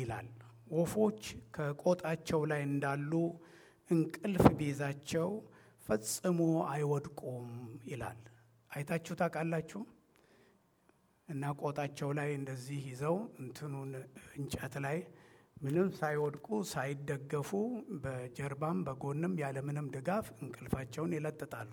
ይላል። ወፎች ከቆጣቸው ላይ እንዳሉ እንቅልፍ ቢይዛቸው ፈጽሞ አይወድቁም ይላል። አይታችሁ ታውቃላችሁ? እና ቆጣቸው ላይ እንደዚህ ይዘው እንትኑን እንጨት ላይ ምንም ሳይወድቁ ሳይደገፉ በጀርባም በጎንም ያለምንም ድጋፍ እንቅልፋቸውን ይለጥጣሉ።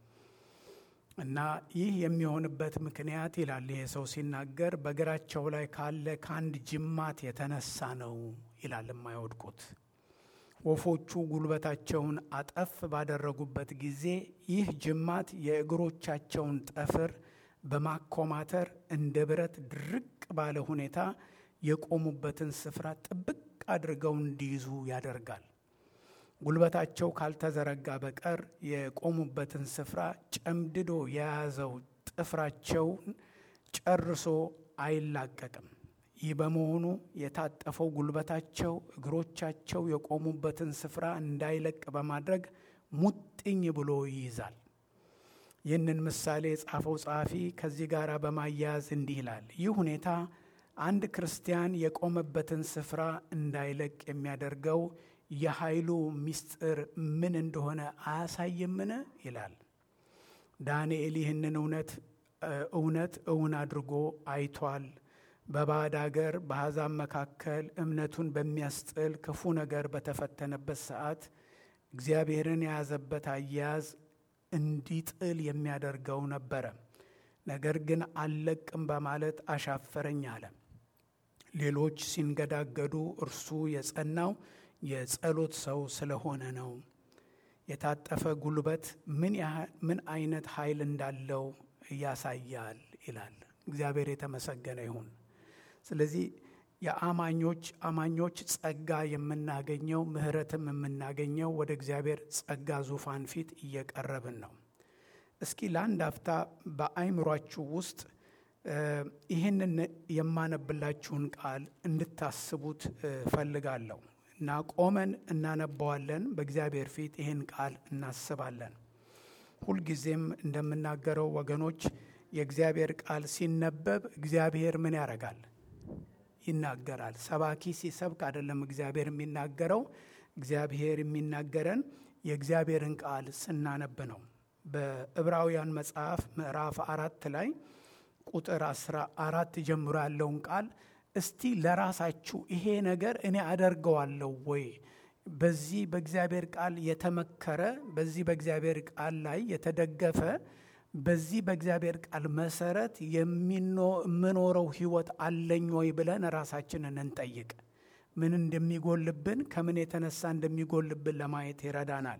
እና ይህ የሚሆንበት ምክንያት ይላል ይሄ ሰው ሲናገር በእግራቸው ላይ ካለ ከአንድ ጅማት የተነሳ ነው ይላል የማይወድቁት። ወፎቹ ጉልበታቸውን አጠፍ ባደረጉበት ጊዜ ይህ ጅማት የእግሮቻቸውን ጠፍር በማኮማተር እንደ ብረት ድርቅ ባለ ሁኔታ የቆሙበትን ስፍራ ጥብቅ አድርገው እንዲይዙ ያደርጋል። ጉልበታቸው ካልተዘረጋ በቀር የቆሙበትን ስፍራ ጨምድዶ የያዘው ጥፍራቸውን ጨርሶ አይላቀቅም። ይህ በመሆኑ የታጠፈው ጉልበታቸው እግሮቻቸው የቆሙበትን ስፍራ እንዳይለቅ በማድረግ ሙጥኝ ብሎ ይይዛል። ይህንን ምሳሌ የጻፈው ጸሐፊ ከዚህ ጋር በማያያዝ እንዲህ ይላል። ይህ ሁኔታ አንድ ክርስቲያን የቆመበትን ስፍራ እንዳይለቅ የሚያደርገው የኃይሉ ምስጢር ምን እንደሆነ አያሳይምን? ይላል። ዳንኤል ይህንን እውነት እውነት እውን አድርጎ አይቷል። በባዕድ አገር በአሕዛብ መካከል እምነቱን በሚያስጥል ክፉ ነገር በተፈተነበት ሰዓት እግዚአብሔርን የያዘበት አያያዝ እንዲጥል የሚያደርገው ነበረ። ነገር ግን አልለቅም በማለት አሻፈረኝ አለ። ሌሎች ሲንገዳገዱ እርሱ የጸናው የጸሎት ሰው ስለሆነ ነው። የታጠፈ ጉልበት ምን አይነት ኃይል እንዳለው ያሳያል ይላል። እግዚአብሔር የተመሰገነ ይሁን። ስለዚህ የአማኞች አማኞች ጸጋ የምናገኘው ምሕረትም የምናገኘው ወደ እግዚአብሔር ጸጋ ዙፋን ፊት እየቀረብን ነው። እስኪ ለአንድ አፍታ በአይምሯችሁ ውስጥ ይህንን የማነብላችሁን ቃል እንድታስቡት ፈልጋለሁ እና ቆመን እናነባዋለን። በእግዚአብሔር ፊት ይህን ቃል እናስባለን። ሁልጊዜም እንደምናገረው ወገኖች የእግዚአብሔር ቃል ሲነበብ እግዚአብሔር ምን ያደርጋል? ይናገራል። ሰባኪ ሲሰብክ አይደለም እግዚአብሔር የሚናገረው። እግዚአብሔር የሚናገረን የእግዚአብሔርን ቃል ስናነብ ነው። በዕብራውያን መጽሐፍ ምዕራፍ አራት ላይ ቁጥር አስራ አራት ጀምሮ ያለውን ቃል እስቲ ለራሳችሁ ይሄ ነገር እኔ አደርገዋለሁ ወይ? በዚህ በእግዚአብሔር ቃል የተመከረ በዚህ በእግዚአብሔር ቃል ላይ የተደገፈ በዚህ በእግዚአብሔር ቃል መሰረት የምኖረው ሕይወት አለኝ ወይ ብለን ራሳችንን እንጠይቅ። ምን እንደሚጎልብን ከምን የተነሳ እንደሚጎልብን ለማየት ይረዳናል።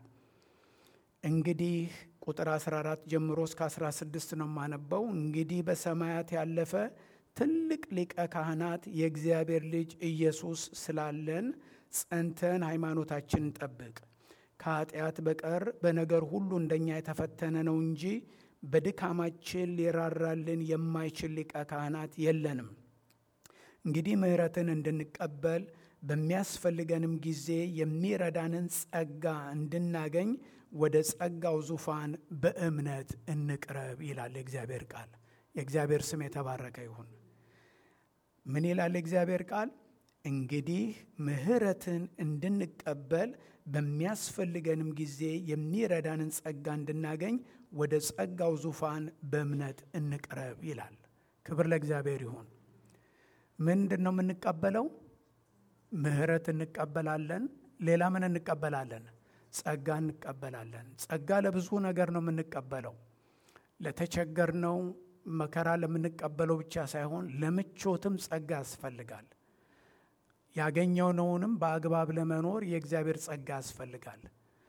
እንግዲህ ቁጥር 14 ጀምሮ እስከ 16 ነው የማነበው። እንግዲህ በሰማያት ያለፈ ትልቅ ሊቀ ካህናት የእግዚአብሔር ልጅ ኢየሱስ ስላለን ጸንተን ሃይማኖታችንን ጠብቅ። ከኃጢአት በቀር በነገር ሁሉ እንደኛ የተፈተነ ነው እንጂ በድካማችን ሊራራልን የማይችል ሊቀ ካህናት የለንም። እንግዲህ ምሕረትን እንድንቀበል በሚያስፈልገንም ጊዜ የሚረዳንን ጸጋ እንድናገኝ ወደ ጸጋው ዙፋን በእምነት እንቅረብ ይላል የእግዚአብሔር ቃል። የእግዚአብሔር ስም የተባረከ ይሁን። ምን ይላል የእግዚአብሔር ቃል? እንግዲህ ምሕረትን እንድንቀበል በሚያስፈልገንም ጊዜ የሚረዳንን ጸጋ እንድናገኝ ወደ ጸጋው ዙፋን በእምነት እንቅረብ ይላል። ክብር ለእግዚአብሔር ይሁን። ምንድን ነው የምንቀበለው? ምሕረት እንቀበላለን። ሌላ ምን እንቀበላለን? ጸጋ እንቀበላለን። ጸጋ ለብዙ ነገር ነው የምንቀበለው። ለተቸገርነው መከራ ለምንቀበለው ብቻ ሳይሆን ለምቾትም ጸጋ ያስፈልጋል። ያገኘነውንም በአግባብ ለመኖር የእግዚአብሔር ጸጋ ያስፈልጋል።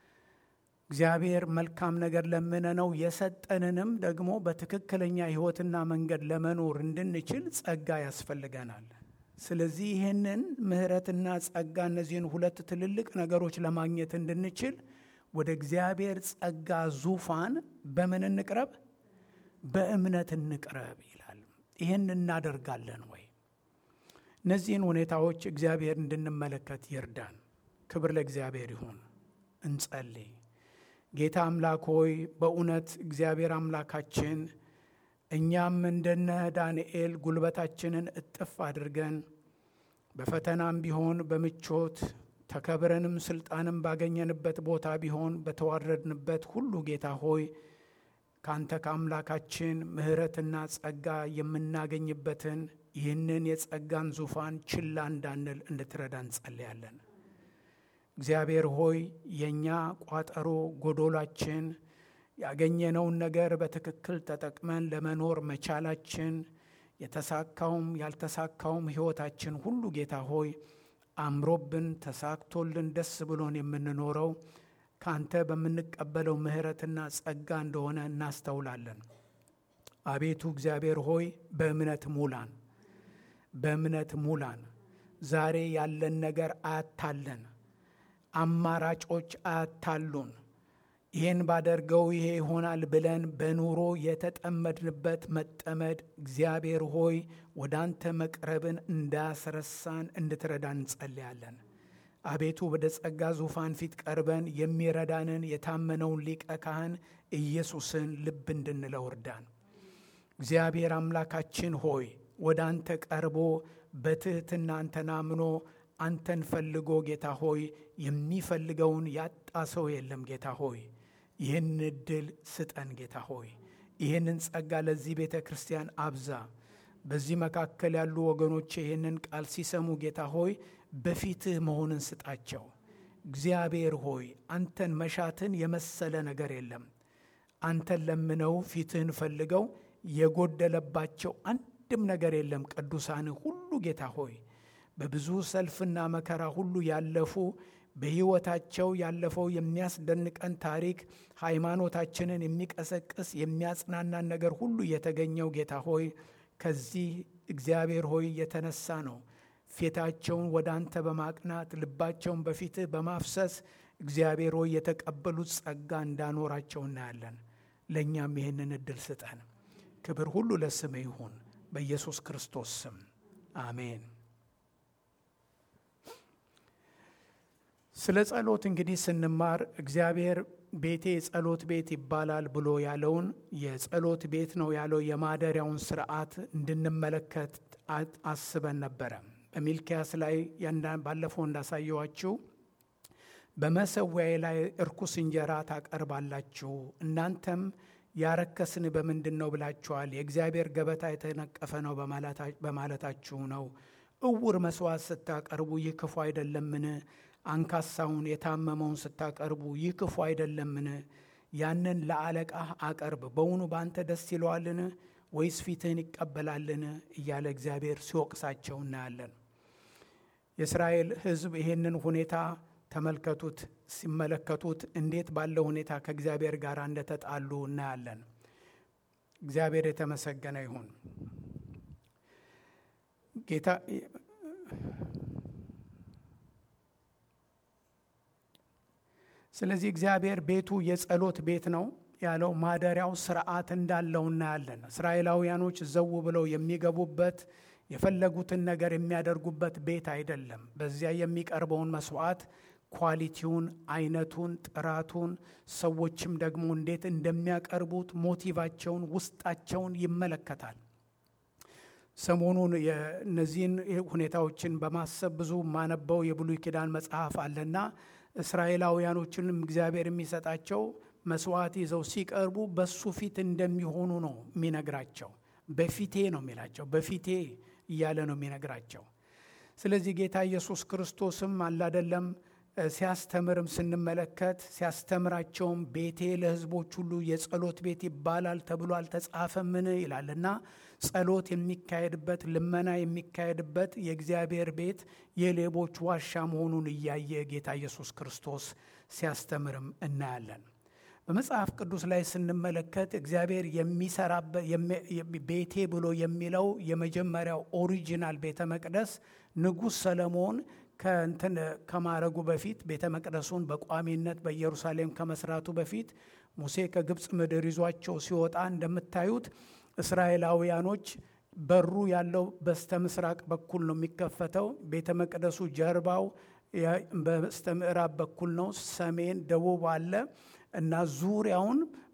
እግዚአብሔር መልካም ነገር ለምነነው የሰጠንንም ደግሞ በትክክለኛ ሕይወትና መንገድ ለመኖር እንድንችል ጸጋ ያስፈልገናል። ስለዚህ ይህንን ምሕረትና ጸጋ እነዚህን ሁለት ትልልቅ ነገሮች ለማግኘት እንድንችል ወደ እግዚአብሔር ጸጋ ዙፋን በምን እንቅረብ? በእምነት እንቅረብ ይላል። ይህን እናደርጋለን ወይ? እነዚህን ሁኔታዎች እግዚአብሔር እንድንመለከት ይርዳን። ክብር ለእግዚአብሔር ይሁን። እንጸልይ። ጌታ አምላክ ሆይ በእውነት እግዚአብሔር አምላካችን እኛም እንደነ ዳንኤል ጉልበታችንን እጥፍ አድርገን በፈተናም ቢሆን በምቾት ተከብረንም ስልጣንም ባገኘንበት ቦታ ቢሆን በተዋረድንበት ሁሉ ጌታ ሆይ ካንተ ከአምላካችን ምሕረትና ጸጋ የምናገኝበትን ይህንን የጸጋን ዙፋን ችላ እንዳንል እንድትረዳ እንጸልያለን። እግዚአብሔር ሆይ የእኛ ቋጠሮ ጎዶላችን ያገኘነውን ነገር በትክክል ተጠቅመን ለመኖር መቻላችን የተሳካውም ያልተሳካውም ሕይወታችን ሁሉ ጌታ ሆይ አምሮብን ተሳክቶልን ደስ ብሎን የምንኖረው ካንተ በምንቀበለው ምሕረትና ጸጋ እንደሆነ እናስተውላለን። አቤቱ እግዚአብሔር ሆይ በእምነት ሙላን፣ በእምነት ሙላን። ዛሬ ያለን ነገር አያታለን፣ አማራጮች አያታሉን። ይህን ባደርገው ይሄ ይሆናል ብለን በኑሮ የተጠመድንበት መጠመድ እግዚአብሔር ሆይ ወደ አንተ መቅረብን እንዳያስረሳን እንድትረዳ እንጸልያለን። አቤቱ ወደ ጸጋ ዙፋን ፊት ቀርበን የሚረዳንን የታመነውን ሊቀ ካህን ኢየሱስን ልብ እንድንለው እርዳን። እግዚአብሔር አምላካችን ሆይ ወደ አንተ ቀርቦ በትሕትና አንተን አምኖ አንተን ፈልጎ ጌታ ሆይ የሚፈልገውን ያጣ ሰው የለም። ጌታ ሆይ ይህን እድል ስጠን። ጌታ ሆይ ይህንን ጸጋ ለዚህ ቤተ ክርስቲያን አብዛ። በዚህ መካከል ያሉ ወገኖች ይህንን ቃል ሲሰሙ ጌታ ሆይ በፊትህ መሆንን ስጣቸው። እግዚአብሔር ሆይ አንተን መሻትን የመሰለ ነገር የለም። አንተን ለምነው ፊትህን ፈልገው የጎደለባቸው አንድም ነገር የለም። ቅዱሳን ሁሉ ጌታ ሆይ በብዙ ሰልፍና መከራ ሁሉ ያለፉ በሕይወታቸው ያለፈው የሚያስደንቀን ታሪክ ሃይማኖታችንን የሚቀሰቅስ የሚያጽናናን ነገር ሁሉ የተገኘው ጌታ ሆይ ከዚህ እግዚአብሔር ሆይ የተነሳ ነው። ፊታቸውን ወደ አንተ በማቅናት ልባቸውን በፊትህ በማፍሰስ እግዚአብሔር ሆይ የተቀበሉት ጸጋ እንዳኖራቸው እናያለን። ለእኛም ይህንን እድል ስጠን። ክብር ሁሉ ለስም ይሁን፣ በኢየሱስ ክርስቶስ ስም አሜን። ስለ ጸሎት እንግዲህ ስንማር እግዚአብሔር ቤቴ የጸሎት ቤት ይባላል ብሎ ያለውን የጸሎት ቤት ነው ያለው የማደሪያውን ስርዓት እንድንመለከት አስበን ነበረ። በሚልኪያስ ላይ ባለፈው እንዳሳየዋችሁ በመሰዊያዬ ላይ እርኩስ እንጀራ ታቀርባላችሁ፣ እናንተም ያረከስን በምንድን ነው ብላችኋል። የእግዚአብሔር ገበታ የተነቀፈ ነው በማለታችሁ ነው። እውር መስዋዕት ስታቀርቡ ይህ ክፉ አይደለምን? አንካሳውን የታመመውን ስታቀርቡ ይህ ክፉ አይደለምን? ያንን ለአለቃህ አቀርብ። በውኑ በአንተ ደስ ይለዋልን? ወይስ ፊትህን ይቀበላልን? እያለ እግዚአብሔር ሲወቅሳቸው እናያለን። የእስራኤል ሕዝብ ይሄንን ሁኔታ ተመልከቱት። ሲመለከቱት እንዴት ባለ ሁኔታ ከእግዚአብሔር ጋር እንደተጣሉ እናያለን። እግዚአብሔር የተመሰገነ ይሁን። ጌታ ስለዚህ እግዚአብሔር ቤቱ የጸሎት ቤት ነው ያለው ማደሪያው ስርዓት እንዳለው እናያለን። እስራኤላውያኖች ዘው ብለው የሚገቡበት የፈለጉትን ነገር የሚያደርጉበት ቤት አይደለም። በዚያ የሚቀርበውን መስዋዕት ኳሊቲውን፣ አይነቱን፣ ጥራቱን ሰዎችም ደግሞ እንዴት እንደሚያቀርቡት ሞቲቫቸውን፣ ውስጣቸውን ይመለከታል። ሰሞኑን የእነዚህን ሁኔታዎችን በማሰብ ብዙ ማነበው የብሉይ ኪዳን መጽሐፍ አለና እስራኤላውያኖችንም እግዚአብሔር የሚሰጣቸው መስዋዕት ይዘው ሲቀርቡ በሱ ፊት እንደሚሆኑ ነው የሚነግራቸው። በፊቴ ነው የሚላቸው፣ በፊቴ እያለ ነው የሚነግራቸው። ስለዚህ ጌታ ኢየሱስ ክርስቶስም አላደለም ሲያስተምርም ስንመለከት ሲያስተምራቸውም ቤቴ ለሕዝቦች ሁሉ የጸሎት ቤት ይባላል ተብሎ አልተጻፈምን ይላል እና ጸሎት የሚካሄድበት ልመና የሚካሄድበት የእግዚአብሔር ቤት የሌቦች ዋሻ መሆኑን እያየ ጌታ ኢየሱስ ክርስቶስ ሲያስተምርም እናያለን። በመጽሐፍ ቅዱስ ላይ ስንመለከት እግዚአብሔር የሚሰራበት ቤቴ ብሎ የሚለው የመጀመሪያው ኦሪጂናል ቤተ መቅደስ ንጉሥ ሰለሞን ከእንትን ከማረጉ በፊት ቤተ መቅደሱን በቋሚነት በኢየሩሳሌም ከመስራቱ በፊት ሙሴ ከግብፅ ምድር ይዟቸው ሲወጣ እንደምታዩት እስራኤላውያኖች በሩ ያለው በስተ ምስራቅ በኩል ነው የሚከፈተው። ቤተ መቅደሱ ጀርባው በስተ ምዕራብ በኩል ነው። ሰሜን፣ ደቡብ አለ እና ዙሪያውን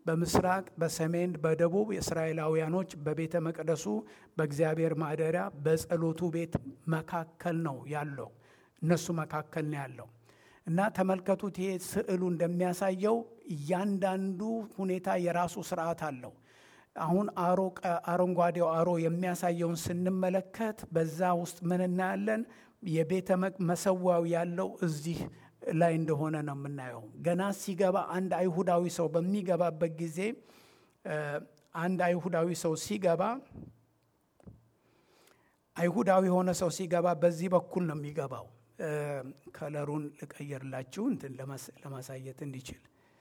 በምስራቅ፣ በሰሜን፣ በደቡብ የእስራኤላውያኖች በቤተ መቅደሱ በእግዚአብሔር ማደሪያ በጸሎቱ ቤት መካከል ነው ያለው። እነሱ መካከል ነው ያለው እና ተመልከቱት። ይሄ ስዕሉ እንደሚያሳየው እያንዳንዱ ሁኔታ የራሱ ስርዓት አለው። አሁን አሮ አረንጓዴው አሮ የሚያሳየውን ስንመለከት በዛ ውስጥ ምን እናያለን? የቤተ መሰዊያው ያለው እዚህ ላይ እንደሆነ ነው የምናየው። ገና ሲገባ አንድ አይሁዳዊ ሰው በሚገባበት ጊዜ አንድ አይሁዳዊ ሰው ሲገባ አይሁዳዊ የሆነ ሰው ሲገባ በዚህ በኩል ነው የሚገባው። ከለሩን ልቀየርላችሁ እንትን ለማሳየት እንዲችል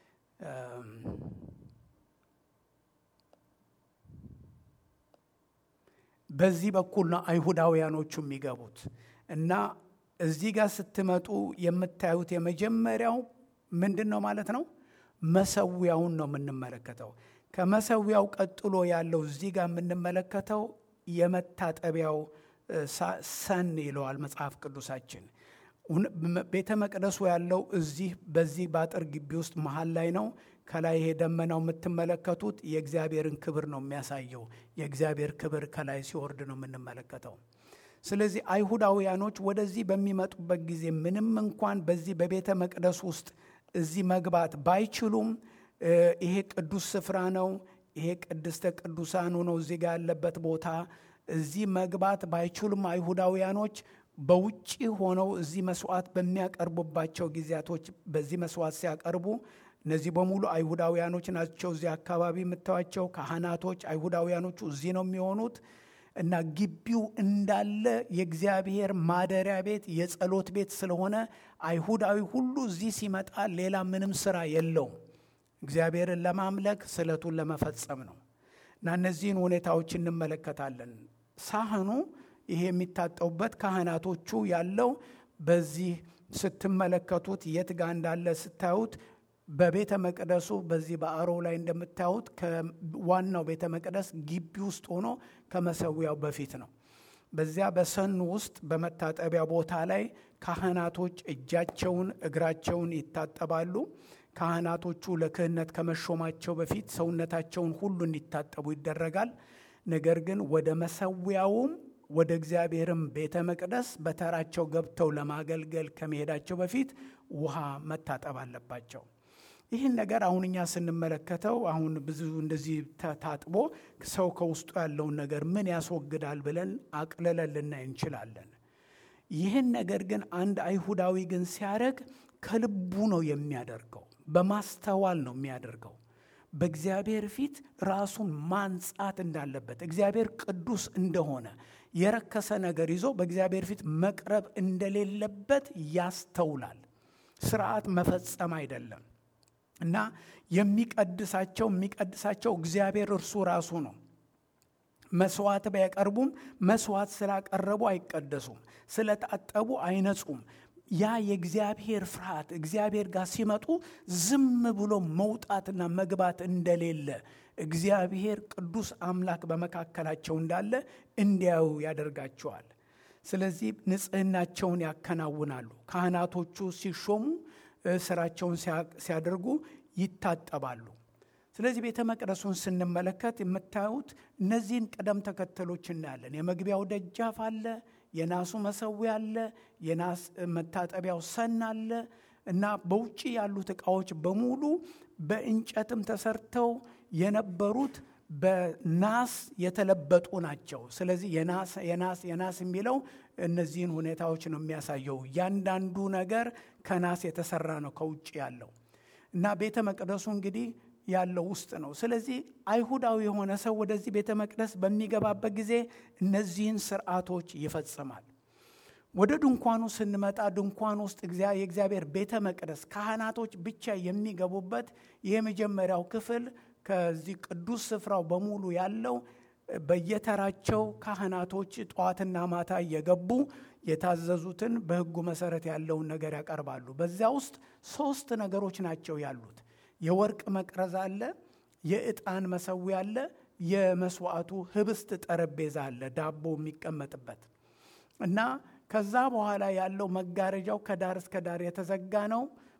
በዚህ በኩል ነው አይሁዳውያኖቹ የሚገቡት እና እዚህ ጋር ስትመጡ የምታዩት የመጀመሪያው ምንድን ነው ማለት ነው? መሰዊያውን ነው የምንመለከተው። ከመሰዊያው ቀጥሎ ያለው እዚህ ጋር የምንመለከተው የመታጠቢያው ሰን ይለዋል መጽሐፍ ቅዱሳችን። ቤተ መቅደሱ ያለው እዚህ በዚህ በአጥር ግቢ ውስጥ መሀል ላይ ነው። ከላይ ይሄ ደመናው የምትመለከቱት የእግዚአብሔርን ክብር ነው የሚያሳየው። የእግዚአብሔር ክብር ከላይ ሲወርድ ነው የምንመለከተው። ስለዚህ አይሁዳውያኖች ወደዚህ በሚመጡበት ጊዜ ምንም እንኳን በዚህ በቤተ መቅደስ ውስጥ እዚህ መግባት ባይችሉም ይሄ ቅዱስ ስፍራ ነው፣ ይሄ ቅድስተ ቅዱሳኑ ነው እዚህ ጋር ያለበት ቦታ እዚህ መግባት ባይችሉም አይሁዳውያኖች በውጭ ሆነው እዚህ መስዋዕት በሚያቀርቡባቸው ጊዜያቶች በዚህ መስዋዕት ሲያቀርቡ እነዚህ በሙሉ አይሁዳውያኖች ናቸው። እዚህ አካባቢ የምታዩቸው ካህናቶች አይሁዳውያኖቹ እዚህ ነው የሚሆኑት እና ግቢው እንዳለ የእግዚአብሔር ማደሪያ ቤት የጸሎት ቤት ስለሆነ አይሁዳዊ ሁሉ እዚህ ሲመጣ ሌላ ምንም ስራ የለውም። እግዚአብሔርን ለማምለክ ስዕለቱን ለመፈጸም ነው እና እነዚህን ሁኔታዎች እንመለከታለን። ሳህኑ ይሄ የሚታጠቡበት ካህናቶቹ ያለው በዚህ ስትመለከቱት የት ጋር እንዳለ ስታዩት በቤተ መቅደሱ በዚህ በአሮ ላይ እንደምታዩት ከዋናው ቤተ መቅደስ ግቢ ውስጥ ሆኖ ከመሰዊያው በፊት ነው። በዚያ በሰኑ ውስጥ በመታጠቢያ ቦታ ላይ ካህናቶች እጃቸውን እግራቸውን ይታጠባሉ። ካህናቶቹ ለክህነት ከመሾማቸው በፊት ሰውነታቸውን ሁሉ እንዲታጠቡ ይደረጋል። ነገር ግን ወደ መሰዊያውም ወደ እግዚአብሔርም ቤተ መቅደስ በተራቸው ገብተው ለማገልገል ከመሄዳቸው በፊት ውሃ መታጠብ አለባቸው። ይህን ነገር አሁን እኛ ስንመለከተው አሁን ብዙ እንደዚህ ታጥቦ ሰው ከውስጡ ያለውን ነገር ምን ያስወግዳል ብለን አቅልለን ልናይ እንችላለን። ይህን ነገር ግን አንድ አይሁዳዊ ግን ሲያደርግ ከልቡ ነው የሚያደርገው፣ በማስተዋል ነው የሚያደርገው። በእግዚአብሔር ፊት ራሱን ማንጻት እንዳለበት እግዚአብሔር ቅዱስ እንደሆነ የረከሰ ነገር ይዞ በእግዚአብሔር ፊት መቅረብ እንደሌለበት ያስተውላል። ስርዓት መፈጸም አይደለም እና የሚቀድሳቸው የሚቀድሳቸው እግዚአብሔር እርሱ ራሱ ነው። መስዋዕት ቢያቀርቡም መስዋዕት ስላቀረቡ አይቀደሱም፣ ስለታጠቡ አይነጹም። ያ የእግዚአብሔር ፍርሃት እግዚአብሔር ጋር ሲመጡ ዝም ብሎ መውጣትና መግባት እንደሌለ እግዚአብሔር ቅዱስ አምላክ በመካከላቸው እንዳለ እንዲያዩ ያደርጋቸዋል። ስለዚህ ንጽህናቸውን ያከናውናሉ። ካህናቶቹ ሲሾሙ ስራቸውን ሲያደርጉ ይታጠባሉ። ስለዚህ ቤተ መቅደሱን ስንመለከት የምታዩት እነዚህን ቅደም ተከተሎች እናያለን። የመግቢያው ደጃፍ አለ፣ የናሱ መሰዊያ አለ፣ የናስ መታጠቢያው ሰን አለ እና በውጭ ያሉት ዕቃዎች በሙሉ በእንጨትም ተሰርተው የነበሩት በናስ የተለበጡ ናቸው። ስለዚህ የናስ የናስ የናስ የሚለው እነዚህን ሁኔታዎች ነው የሚያሳየው። እያንዳንዱ ነገር ከናስ የተሰራ ነው ከውጭ ያለው እና ቤተ መቅደሱ እንግዲህ ያለው ውስጥ ነው። ስለዚህ አይሁዳዊ የሆነ ሰው ወደዚህ ቤተ መቅደስ በሚገባበት ጊዜ እነዚህን ስርዓቶች ይፈጽማል። ወደ ድንኳኑ ስንመጣ ድንኳን ውስጥ የእግዚአብሔር ቤተ መቅደስ ካህናቶች ብቻ የሚገቡበት የመጀመሪያው ክፍል ከዚህ ቅዱስ ስፍራው በሙሉ ያለው በየተራቸው ካህናቶች ጠዋትና ማታ እየገቡ የታዘዙትን በሕጉ መሰረት ያለውን ነገር ያቀርባሉ። በዚያ ውስጥ ሶስት ነገሮች ናቸው ያሉት። የወርቅ መቅረዝ አለ፣ የዕጣን መሰዊያ አለ፣ የመስዋዕቱ ህብስት ጠረጴዛ አለ፣ ዳቦ የሚቀመጥበት እና ከዛ በኋላ ያለው መጋረጃው ከዳር እስከ ዳር የተዘጋ ነው።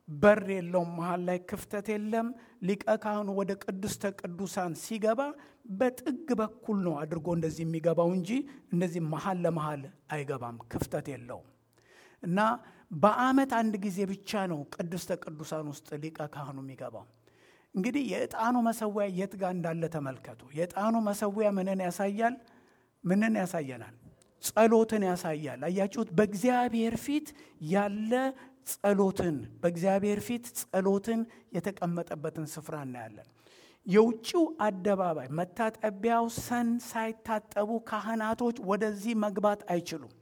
በር የለውም፣ መሀል ላይ ክፍተት የለም። ሊቀ ካህኑ ወደ ቅድስተ ቅዱሳን ሲገባ በጥግ በኩል ነው አድርጎ እንደዚህ የሚገባው እንጂ እንደዚህ መሀል ለመሀል አይገባም፣ ክፍተት የለውም። እና በዓመት አንድ ጊዜ ብቻ ነው ቅድስተ ቅዱሳን ውስጥ ሊቀ ካህኑ የሚገባው። እንግዲህ የዕጣኑ መሰዊያ የት ጋር እንዳለ ተመልከቱ። የዕጣኑ መሰዊያ ምንን ያሳያል? ምንን ያሳየናል? ጸሎትን ያሳያል። አያችሁት? በእግዚአብሔር ፊት ያለ ጸሎትን በእግዚአብሔር ፊት ጸሎትን የተቀመጠበትን ስፍራ እናያለን። የውጭው አደባባይ መታጠቢያው ሰን ሳይታጠቡ ካህናቶች ወደዚህ መግባት አይችሉም።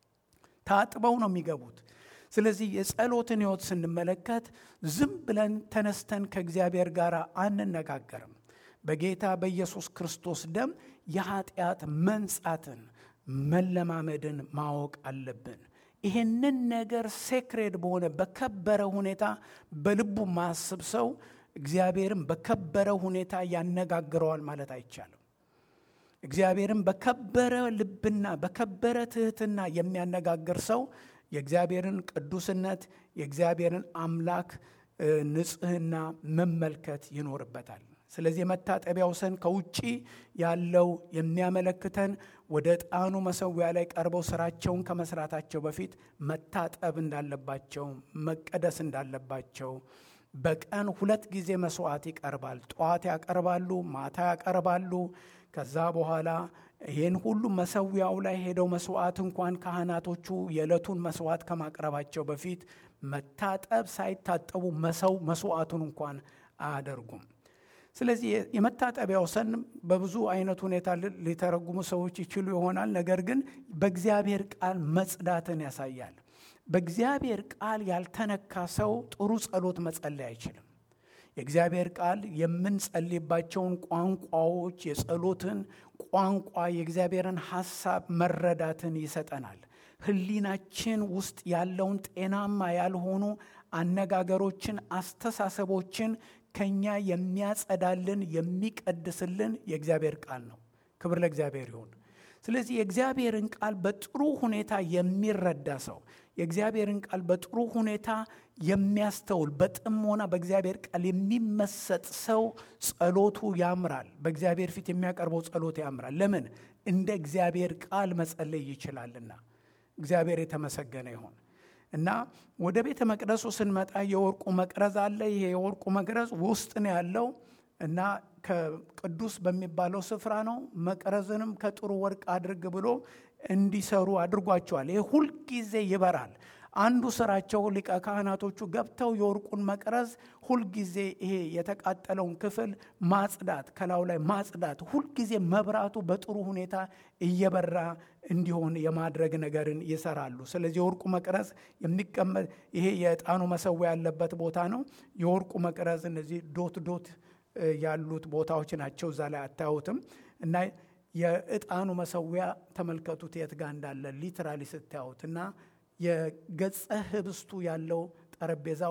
ታጥበው ነው የሚገቡት። ስለዚህ የጸሎትን ሕይወት ስንመለከት ዝም ብለን ተነስተን ከእግዚአብሔር ጋር አንነጋገርም። በጌታ በኢየሱስ ክርስቶስ ደም የኃጢአት መንጻትን መለማመድን ማወቅ አለብን። ይህንን ነገር ሴክሬድ በሆነ በከበረ ሁኔታ በልቡ ማስብ ሰው እግዚአብሔርን በከበረ ሁኔታ ያነጋግረዋል ማለት አይቻልም። እግዚአብሔርን በከበረ ልብና በከበረ ትህትና የሚያነጋግር ሰው የእግዚአብሔርን ቅዱስነት የእግዚአብሔርን አምላክ ንጽሕና መመልከት ይኖርበታል። ስለዚህ የመታጠቢያው ሰን ከውጭ ያለው የሚያመለክተን ወደ ዕጣኑ መሰዊያ ላይ ቀርበው ስራቸውን ከመስራታቸው በፊት መታጠብ እንዳለባቸው፣ መቀደስ እንዳለባቸው በቀን ሁለት ጊዜ መስዋዕት ይቀርባል። ጠዋት ያቀርባሉ፣ ማታ ያቀርባሉ። ከዛ በኋላ ይህን ሁሉ መሰዊያው ላይ ሄደው መስዋዕት እንኳን ካህናቶቹ የዕለቱን መስዋዕት ከማቅረባቸው በፊት መታጠብ ሳይታጠቡ መሰው መስዋዕቱን እንኳን አያደርጉም። ስለዚህ የመታጠቢያው ሰን በብዙ አይነት ሁኔታ ሊተረጉሙ ሰዎች ይችሉ ይሆናል። ነገር ግን በእግዚአብሔር ቃል መጽዳትን ያሳያል። በእግዚአብሔር ቃል ያልተነካ ሰው ጥሩ ጸሎት መጸለይ አይችልም። የእግዚአብሔር ቃል የምንጸልይባቸውን ቋንቋዎች የጸሎትን ቋንቋ የእግዚአብሔርን ሐሳብ መረዳትን ይሰጠናል። ሕሊናችን ውስጥ ያለውን ጤናማ ያልሆኑ አነጋገሮችን፣ አስተሳሰቦችን ከኛ የሚያጸዳልን የሚቀድስልን የእግዚአብሔር ቃል ነው። ክብር ለእግዚአብሔር ይሁን። ስለዚህ የእግዚአብሔርን ቃል በጥሩ ሁኔታ የሚረዳ ሰው የእግዚአብሔርን ቃል በጥሩ ሁኔታ የሚያስተውል በጥሞና በእግዚአብሔር ቃል የሚመሰጥ ሰው ጸሎቱ ያምራል። በእግዚአብሔር ፊት የሚያቀርበው ጸሎት ያምራል። ለምን? እንደ እግዚአብሔር ቃል መጸለይ ይችላልና። እግዚአብሔር የተመሰገነ ይሁን እና ወደ ቤተ መቅደሱ ስንመጣ የወርቁ መቅረዝ አለ። ይሄ የወርቁ መቅረዝ ውስጥ ነው ያለው እና ከቅዱስ በሚባለው ስፍራ ነው። መቅረዝንም ከጥሩ ወርቅ አድርግ ብሎ እንዲሰሩ አድርጓቸዋል። ይሄ ሁልጊዜ ይበራል። አንዱ ስራቸው ሊቀ ካህናቶቹ ገብተው የወርቁን መቅረዝ ሁልጊዜ ይሄ የተቃጠለውን ክፍል ማጽዳት፣ ከላዩ ላይ ማጽዳት፣ ሁልጊዜ መብራቱ በጥሩ ሁኔታ እየበራ እንዲሆን የማድረግ ነገርን ይሰራሉ። ስለዚህ የወርቁ መቅረዝ የሚቀመጥ ይሄ የዕጣኑ መሰዊያ ያለበት ቦታ ነው። የወርቁ መቅረዝ እነዚህ ዶት ዶት ያሉት ቦታዎች ናቸው። እዛ ላይ አታዩትም እና የዕጣኑ መሰዊያ ተመልከቱት የት ጋር እንዳለ ሊትራሊ ስታዩት እና የገጸ ህብስቱ ያለው ጠረጴዛው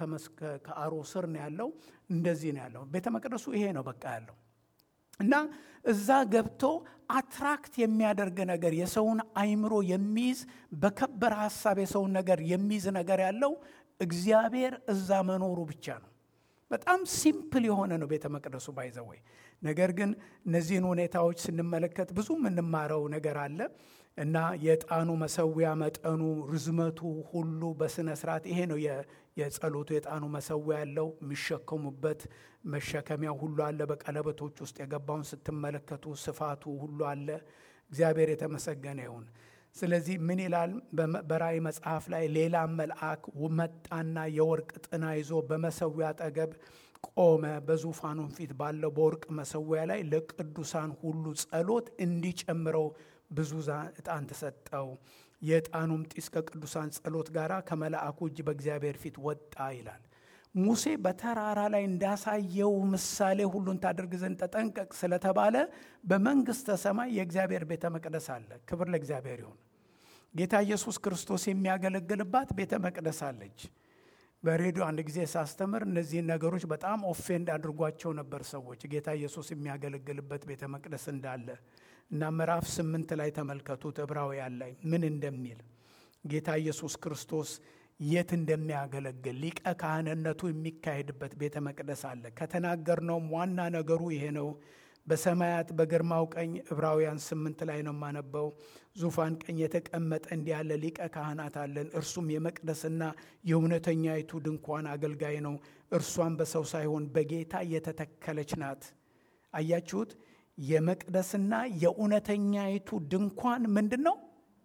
ከአሮ ስር ነው ያለው። እንደዚህ ነው ያለው። ቤተ መቅደሱ ይሄ ነው በቃ ያለው እና እዛ ገብቶ አትራክት የሚያደርግ ነገር የሰውን አይምሮ የሚይዝ በከበረ ሀሳብ የሰውን ነገር የሚይዝ ነገር ያለው እግዚአብሔር እዛ መኖሩ ብቻ ነው። በጣም ሲምፕል የሆነ ነው ቤተ መቅደሱ ባይዘወይ። ነገር ግን እነዚህን ሁኔታዎች ስንመለከት ብዙ የምንማረው ነገር አለ እና የዕጣኑ መሰዊያ መጠኑ፣ ርዝመቱ ሁሉ በስነ ስርዓት ይሄ ነው የጸሎቱ የዕጣኑ መሰዊያ ያለው የሚሸከሙበት መሸከሚያ ሁሉ አለ። በቀለበቶች ውስጥ የገባውን ስትመለከቱ ስፋቱ ሁሉ አለ። እግዚአብሔር የተመሰገነ ይሁን። ስለዚህ ምን ይላል በራእይ መጽሐፍ ላይ ሌላ መልአክ መጣና የወርቅ ጥና ይዞ በመሰዊያ አጠገብ ቆመ። በዙፋኑም ፊት ባለው በወርቅ መሰዊያ ላይ ለቅዱሳን ሁሉ ጸሎት እንዲጨምረው ብዙ ዕጣን ተሰጠው። የዕጣኑም ጢስ ከቅዱሳን ጸሎት ጋር ከመልአኩ እጅ በእግዚአብሔር ፊት ወጣ ይላል። ሙሴ በተራራ ላይ እንዳሳየው ምሳሌ ሁሉን ታደርግ ዘንድ ተጠንቀቅ ስለተባለ በመንግሥተ ሰማይ የእግዚአብሔር ቤተ መቅደስ አለ። ክብር ለእግዚአብሔር ይሁን። ጌታ ኢየሱስ ክርስቶስ የሚያገለግልባት ቤተ መቅደስ አለች። በሬዲዮ አንድ ጊዜ ሳስተምር እነዚህን ነገሮች በጣም ኦፌንድ አድርጓቸው ነበር ሰዎች ጌታ ኢየሱስ የሚያገለግልበት ቤተ መቅደስ እንዳለ እና ምዕራፍ ስምንት ላይ ተመልከቱት ዕብራውያን ላይ ምን እንደሚል ጌታ ኢየሱስ ክርስቶስ የት እንደሚያገለግል ሊቀ ካህንነቱ የሚካሄድበት ቤተ መቅደስ አለ። ከተናገርነውም ዋና ነገሩ ይሄ ነው። በሰማያት በግርማው ቀኝ ዕብራውያን ስምንት ላይ ነው የማነበው። ዙፋን ቀኝ የተቀመጠ እንዲህ ያለ ሊቀ ካህናት አለን። እርሱም የመቅደስና የእውነተኛይቱ ድንኳን አገልጋይ ነው። እርሷም በሰው ሳይሆን በጌታ የተተከለች ናት። አያችሁት? የመቅደስና የእውነተኛይቱ ድንኳን ምንድን ነው?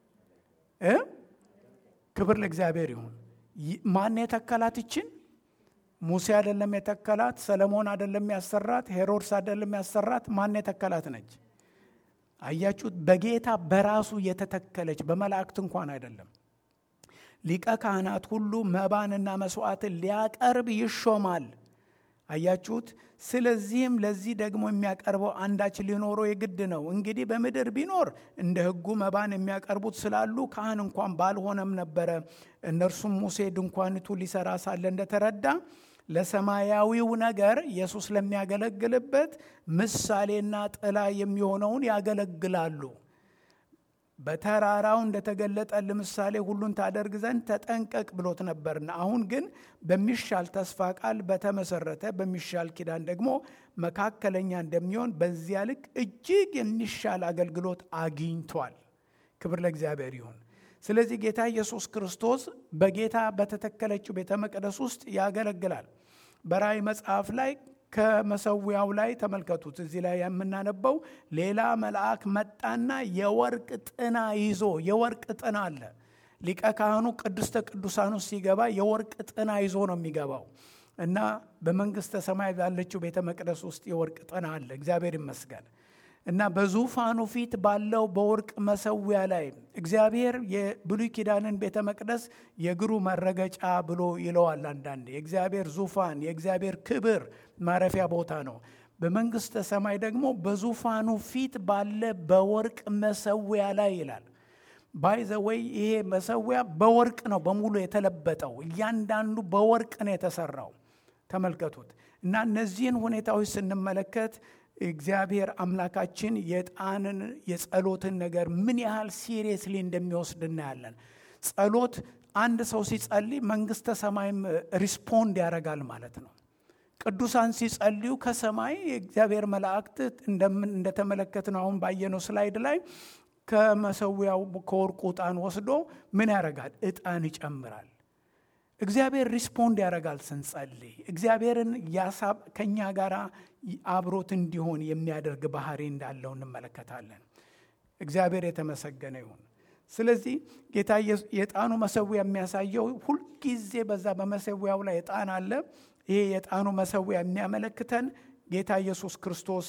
ክብር ለእግዚአብሔር ይሁን። ማን የተከላት ይችን? ሙሴ አይደለም የተከላት፣ ሰለሞን አይደለም ያሰራት፣ ሄሮድስ አይደለም ያሰራት። ማን የተከላት ነች? አያችሁት? በጌታ በራሱ የተተከለች በመላእክት እንኳን አይደለም። ሊቀ ካህናት ሁሉ መባንና መስዋዕትን ሊያቀርብ ይሾማል። አያችሁት? ስለዚህም ለዚህ ደግሞ የሚያቀርበው አንዳች ሊኖረው የግድ ነው። እንግዲህ በምድር ቢኖር እንደ ሕጉ መባን የሚያቀርቡት ስላሉ ካህን እንኳን ባልሆነም ነበረ። እነርሱም ሙሴ ድንኳኒቱ ሊሰራ ሳለ እንደተረዳ ለሰማያዊው ነገር ኢየሱስ ለሚያገለግልበት ምሳሌና ጥላ የሚሆነውን ያገለግላሉ። በተራራው እንደተገለጠ ለምሳሌ ሁሉን ታደርግ ዘንድ ተጠንቀቅ ብሎት ነበርና፣ አሁን ግን በሚሻል ተስፋ ቃል በተመሰረተ በሚሻል ኪዳን ደግሞ መካከለኛ እንደሚሆን በዚያ ልክ እጅግ የሚሻል አገልግሎት አግኝቷል። ክብር ለእግዚአብሔር ይሁን። ስለዚህ ጌታ ኢየሱስ ክርስቶስ በጌታ በተተከለችው ቤተ መቅደስ ውስጥ ያገለግላል። በራእይ መጽሐፍ ላይ ከመሰዊያው ላይ ተመልከቱት። እዚህ ላይ የምናነበው ሌላ መልአክ መጣና የወርቅ ጥና ይዞ የወርቅ ጥና አለ። ሊቀ ካህኑ ቅድስተ ቅዱሳኑ ሲገባ የወርቅ ጥና ይዞ ነው የሚገባው እና በመንግስተ ሰማይ ባለችው ቤተ መቅደስ ውስጥ የወርቅ ጥና አለ። እግዚአብሔር ይመስገን። እና በዙፋኑ ፊት ባለው በወርቅ መሰዊያ ላይ እግዚአብሔር የብሉይ ኪዳንን ቤተ መቅደስ የእግሩ መረገጫ ብሎ ይለዋል። አንዳንዴ የእግዚአብሔር ዙፋን የእግዚአብሔር ክብር ማረፊያ ቦታ ነው። በመንግስተ ሰማይ ደግሞ በዙፋኑ ፊት ባለ በወርቅ መሰዊያ ላይ ይላል። ባይዘወይ ይሄ መሰዊያ በወርቅ ነው በሙሉ የተለበጠው። እያንዳንዱ በወርቅ ነው የተሰራው። ተመልከቱት። እና እነዚህን ሁኔታዎች ስንመለከት እግዚአብሔር አምላካችን የዕጣንን የጸሎትን ነገር ምን ያህል ሲሪየስሊ እንደሚወስድ እናያለን። ጸሎት አንድ ሰው ሲጸልይ መንግስተ ሰማይም ሪስፖንድ ያደርጋል ማለት ነው። ቅዱሳን ሲጸልዩ ከሰማይ የእግዚአብሔር መላእክት እንደተመለከትነው አሁን ባየነው ስላይድ ላይ ከመሰዊያው ከወርቁ ዕጣን ወስዶ ምን ያደርጋል? ዕጣን ይጨምራል። እግዚአብሔር ሪስፖንድ ያደርጋል ስንጸልይ። እግዚአብሔርን ያሳብ ከእኛ ጋር አብሮት እንዲሆን የሚያደርግ ባህሪ እንዳለው እንመለከታለን። እግዚአብሔር የተመሰገነ ይሁን። ስለዚህ ጌታ የዕጣኑ መሰዊያ የሚያሳየው ሁልጊዜ በዛ በመሰዊያው ላይ ዕጣን አለ። ይሄ የዕጣኑ መሰዊያ የሚያመለክተን ጌታ ኢየሱስ ክርስቶስ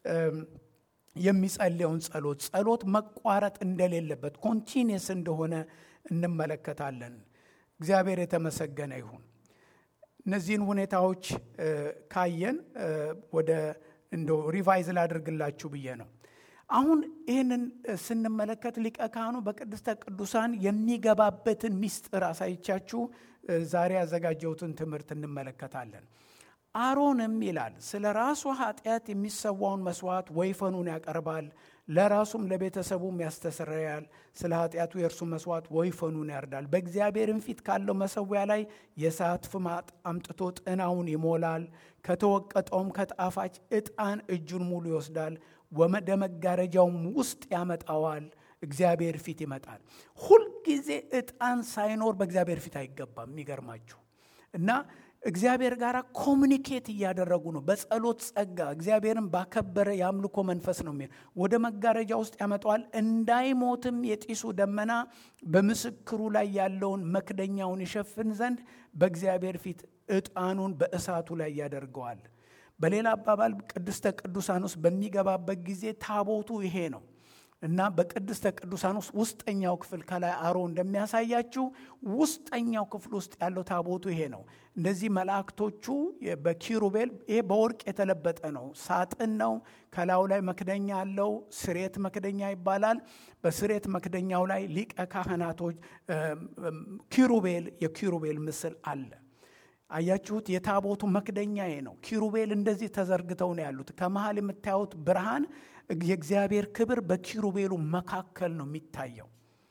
የሚጸልየውን ጸሎት ጸሎት መቋረጥ እንደሌለበት ኮንቲኒየስ እንደሆነ እንመለከታለን። እግዚአብሔር የተመሰገነ ይሁን። እነዚህን ሁኔታዎች ካየን ወደ እንደው ሪቫይዝ ላድርግላችሁ ብዬ ነው። አሁን ይህንን ስንመለከት ሊቀ ካህኑ በቅድስተ ቅዱሳን የሚገባበትን ምስጢር አሳይቻችሁ ዛሬ ያዘጋጀሁትን ትምህርት እንመለከታለን። አሮንም ይላል ስለ ራሱ ኃጢአት የሚሰዋውን መስዋዕት ወይፈኑን ያቀርባል፣ ለራሱም ለቤተሰቡም ያስተሰርያል። ስለ ኃጢአቱ የእርሱ መስዋዕት ወይፈኑን ያርዳል። በእግዚአብሔርም ፊት ካለው መሰዊያ ላይ የእሳት ፍማጥ አምጥቶ ጥናውን ይሞላል። ከተወቀጠውም ከጣፋጭ ዕጣን እጁን ሙሉ ይወስዳል፣ ወደ መጋረጃውም ውስጥ ያመጣዋል። እግዚአብሔር ፊት ይመጣል። ሁልጊዜ ዕጣን ሳይኖር በእግዚአብሔር ፊት አይገባም። የሚገርማችሁ እና እግዚአብሔር ጋር ኮሚኒኬት እያደረጉ ነው። በጸሎት ጸጋ እግዚአብሔርን ባከበረ የአምልኮ መንፈስ ነው የሚል ወደ መጋረጃ ውስጥ ያመጣዋል። እንዳይሞትም የጢሱ ደመና በምስክሩ ላይ ያለውን መክደኛውን ይሸፍን ዘንድ በእግዚአብሔር ፊት ዕጣኑን በእሳቱ ላይ ያደርገዋል። በሌላ አባባል ቅድስተ ቅዱሳን ውስጥ በሚገባበት ጊዜ ታቦቱ ይሄ ነው እና በቅድስተ ቅዱሳን ውስጥ ውስጠኛው ክፍል ከላይ አሮ እንደሚያሳያችሁ ውስጠኛው ክፍል ውስጥ ያለው ታቦቱ ይሄ ነው። እንደዚህ መላእክቶቹ በኪሩቤል ይሄ በወርቅ የተለበጠ ነው፣ ሳጥን ነው። ከላዩ ላይ መክደኛ አለው። ስሬት መክደኛ ይባላል። በስሬት መክደኛው ላይ ሊቀ ካህናቶች ኪሩቤል የኪሩቤል ምስል አለ። አያችሁት? የታቦቱ መክደኛ ይሄ ነው። ኪሩቤል እንደዚህ ተዘርግተው ነው ያሉት። ከመሃል የምታዩት ብርሃን የእግዚአብሔር ክብር በኪሩቤሉ መካከል ነው የሚታየው።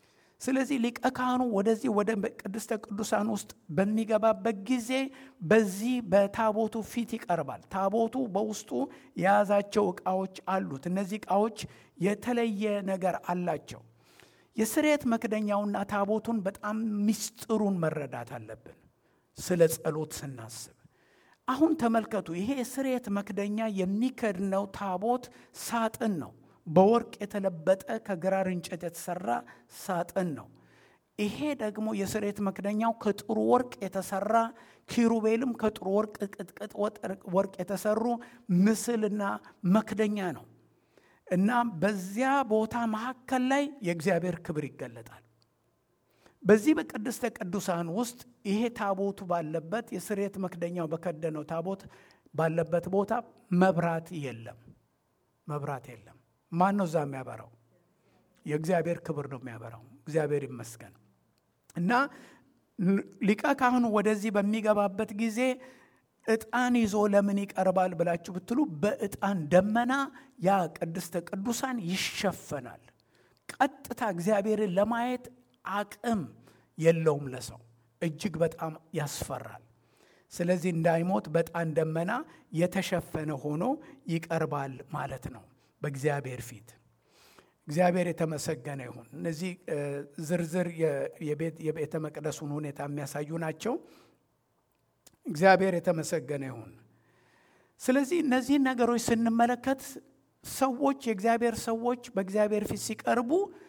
ስለዚህ ሊቀ ካህኑ ወደዚህ ወደ ቅድስተ ቅዱሳን ውስጥ በሚገባበት ጊዜ በዚህ በታቦቱ ፊት ይቀርባል። ታቦቱ በውስጡ የያዛቸው ዕቃዎች አሉት። እነዚህ ዕቃዎች የተለየ ነገር አላቸው። የስርየት መክደኛውና ታቦቱን በጣም ምስጢሩን መረዳት አለብን። ስለ ጸሎት ስናስብ አሁን ተመልከቱ። ይሄ የስርየት መክደኛ የሚከድነው ታቦት ሳጥን ነው። በወርቅ የተለበጠ ከግራር እንጨት የተሰራ ሳጥን ነው። ይሄ ደግሞ የስርየት መክደኛው ከጥሩ ወርቅ የተሰራ ኪሩቤልም ከጥሩ ወርቅ ቅጥቅጥ ወርቅ የተሰሩ ምስልና መክደኛ ነው እና በዚያ ቦታ መካከል ላይ የእግዚአብሔር ክብር ይገለጣል። በዚህ በቅድስተ ቅዱሳን ውስጥ ይሄ ታቦቱ ባለበት የስርየት መክደኛው በከደነው ታቦት ባለበት ቦታ መብራት የለም። መብራት የለም። ማን ነው እዛ የሚያበራው? የእግዚአብሔር ክብር ነው የሚያበራው። እግዚአብሔር ይመስገን። እና ሊቀ ካህኑ ወደዚህ በሚገባበት ጊዜ ዕጣን ይዞ ለምን ይቀርባል ብላችሁ ብትሉ በዕጣን ደመና ያ ቅድስተ ቅዱሳን ይሸፈናል። ቀጥታ እግዚአብሔርን ለማየት አቅም የለውም ለሰው እጅግ በጣም ያስፈራል። ስለዚህ እንዳይሞት በዕጣን ደመና የተሸፈነ ሆኖ ይቀርባል ማለት ነው በእግዚአብሔር ፊት። እግዚአብሔር የተመሰገነ ይሁን። እነዚህ ዝርዝር የቤተ መቅደሱን ሁኔታ የሚያሳዩ ናቸው። እግዚአብሔር የተመሰገነ ይሁን። ስለዚህ እነዚህን ነገሮች ስንመለከት ሰዎች የእግዚአብሔር ሰዎች በእግዚአብሔር ፊት ሲቀርቡ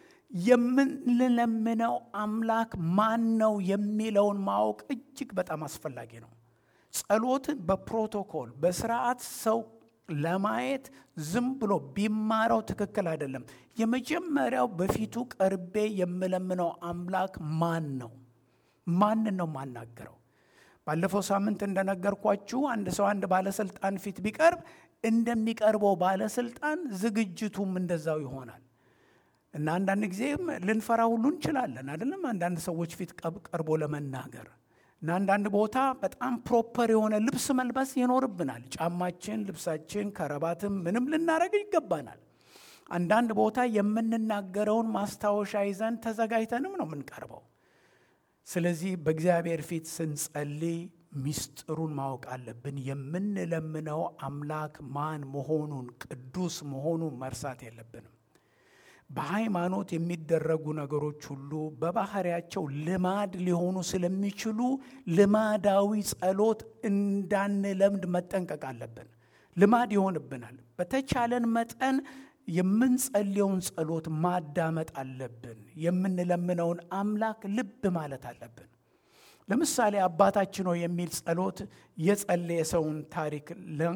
የምንለምነው አምላክ ማን ነው የሚለውን ማወቅ እጅግ በጣም አስፈላጊ ነው። ጸሎትን በፕሮቶኮል በስርዓት ሰው ለማየት ዝም ብሎ ቢማረው ትክክል አይደለም። የመጀመሪያው በፊቱ ቀርቤ የምለምነው አምላክ ማን ነው? ማንን ነው የማናገረው? ባለፈው ሳምንት እንደነገርኳችሁ አንድ ሰው አንድ ባለስልጣን ፊት ቢቀርብ እንደሚቀርበው ባለስልጣን ዝግጅቱም እንደዛው ይሆናል እና አንዳንድ ጊዜም ልንፈራ ሁሉ እንችላለን አይደለም። አንዳንድ ሰዎች ፊት ቀርቦ ለመናገር እና አንዳንድ ቦታ በጣም ፕሮፐር የሆነ ልብስ መልበስ ይኖርብናል። ጫማችን፣ ልብሳችን፣ ከረባትም ምንም ልናደርግ ይገባናል። አንዳንድ ቦታ የምንናገረውን ማስታወሻ ይዘን ተዘጋጅተንም ነው የምንቀርበው። ስለዚህ በእግዚአብሔር ፊት ስንጸልይ ሚስጥሩን ማወቅ አለብን። የምንለምነው አምላክ ማን መሆኑን ቅዱስ መሆኑን መርሳት የለብንም። በሃይማኖት የሚደረጉ ነገሮች ሁሉ በባህሪያቸው ልማድ ሊሆኑ ስለሚችሉ ልማዳዊ ጸሎት እንዳንለምድ መጠንቀቅ አለብን። ልማድ ይሆንብናል። በተቻለን መጠን የምንጸልየውን ጸሎት ማዳመጥ አለብን። የምንለምነውን አምላክ ልብ ማለት አለብን። ለምሳሌ አባታችን ሆይ የሚል ጸሎት የጸለየ ሰውን ታሪክ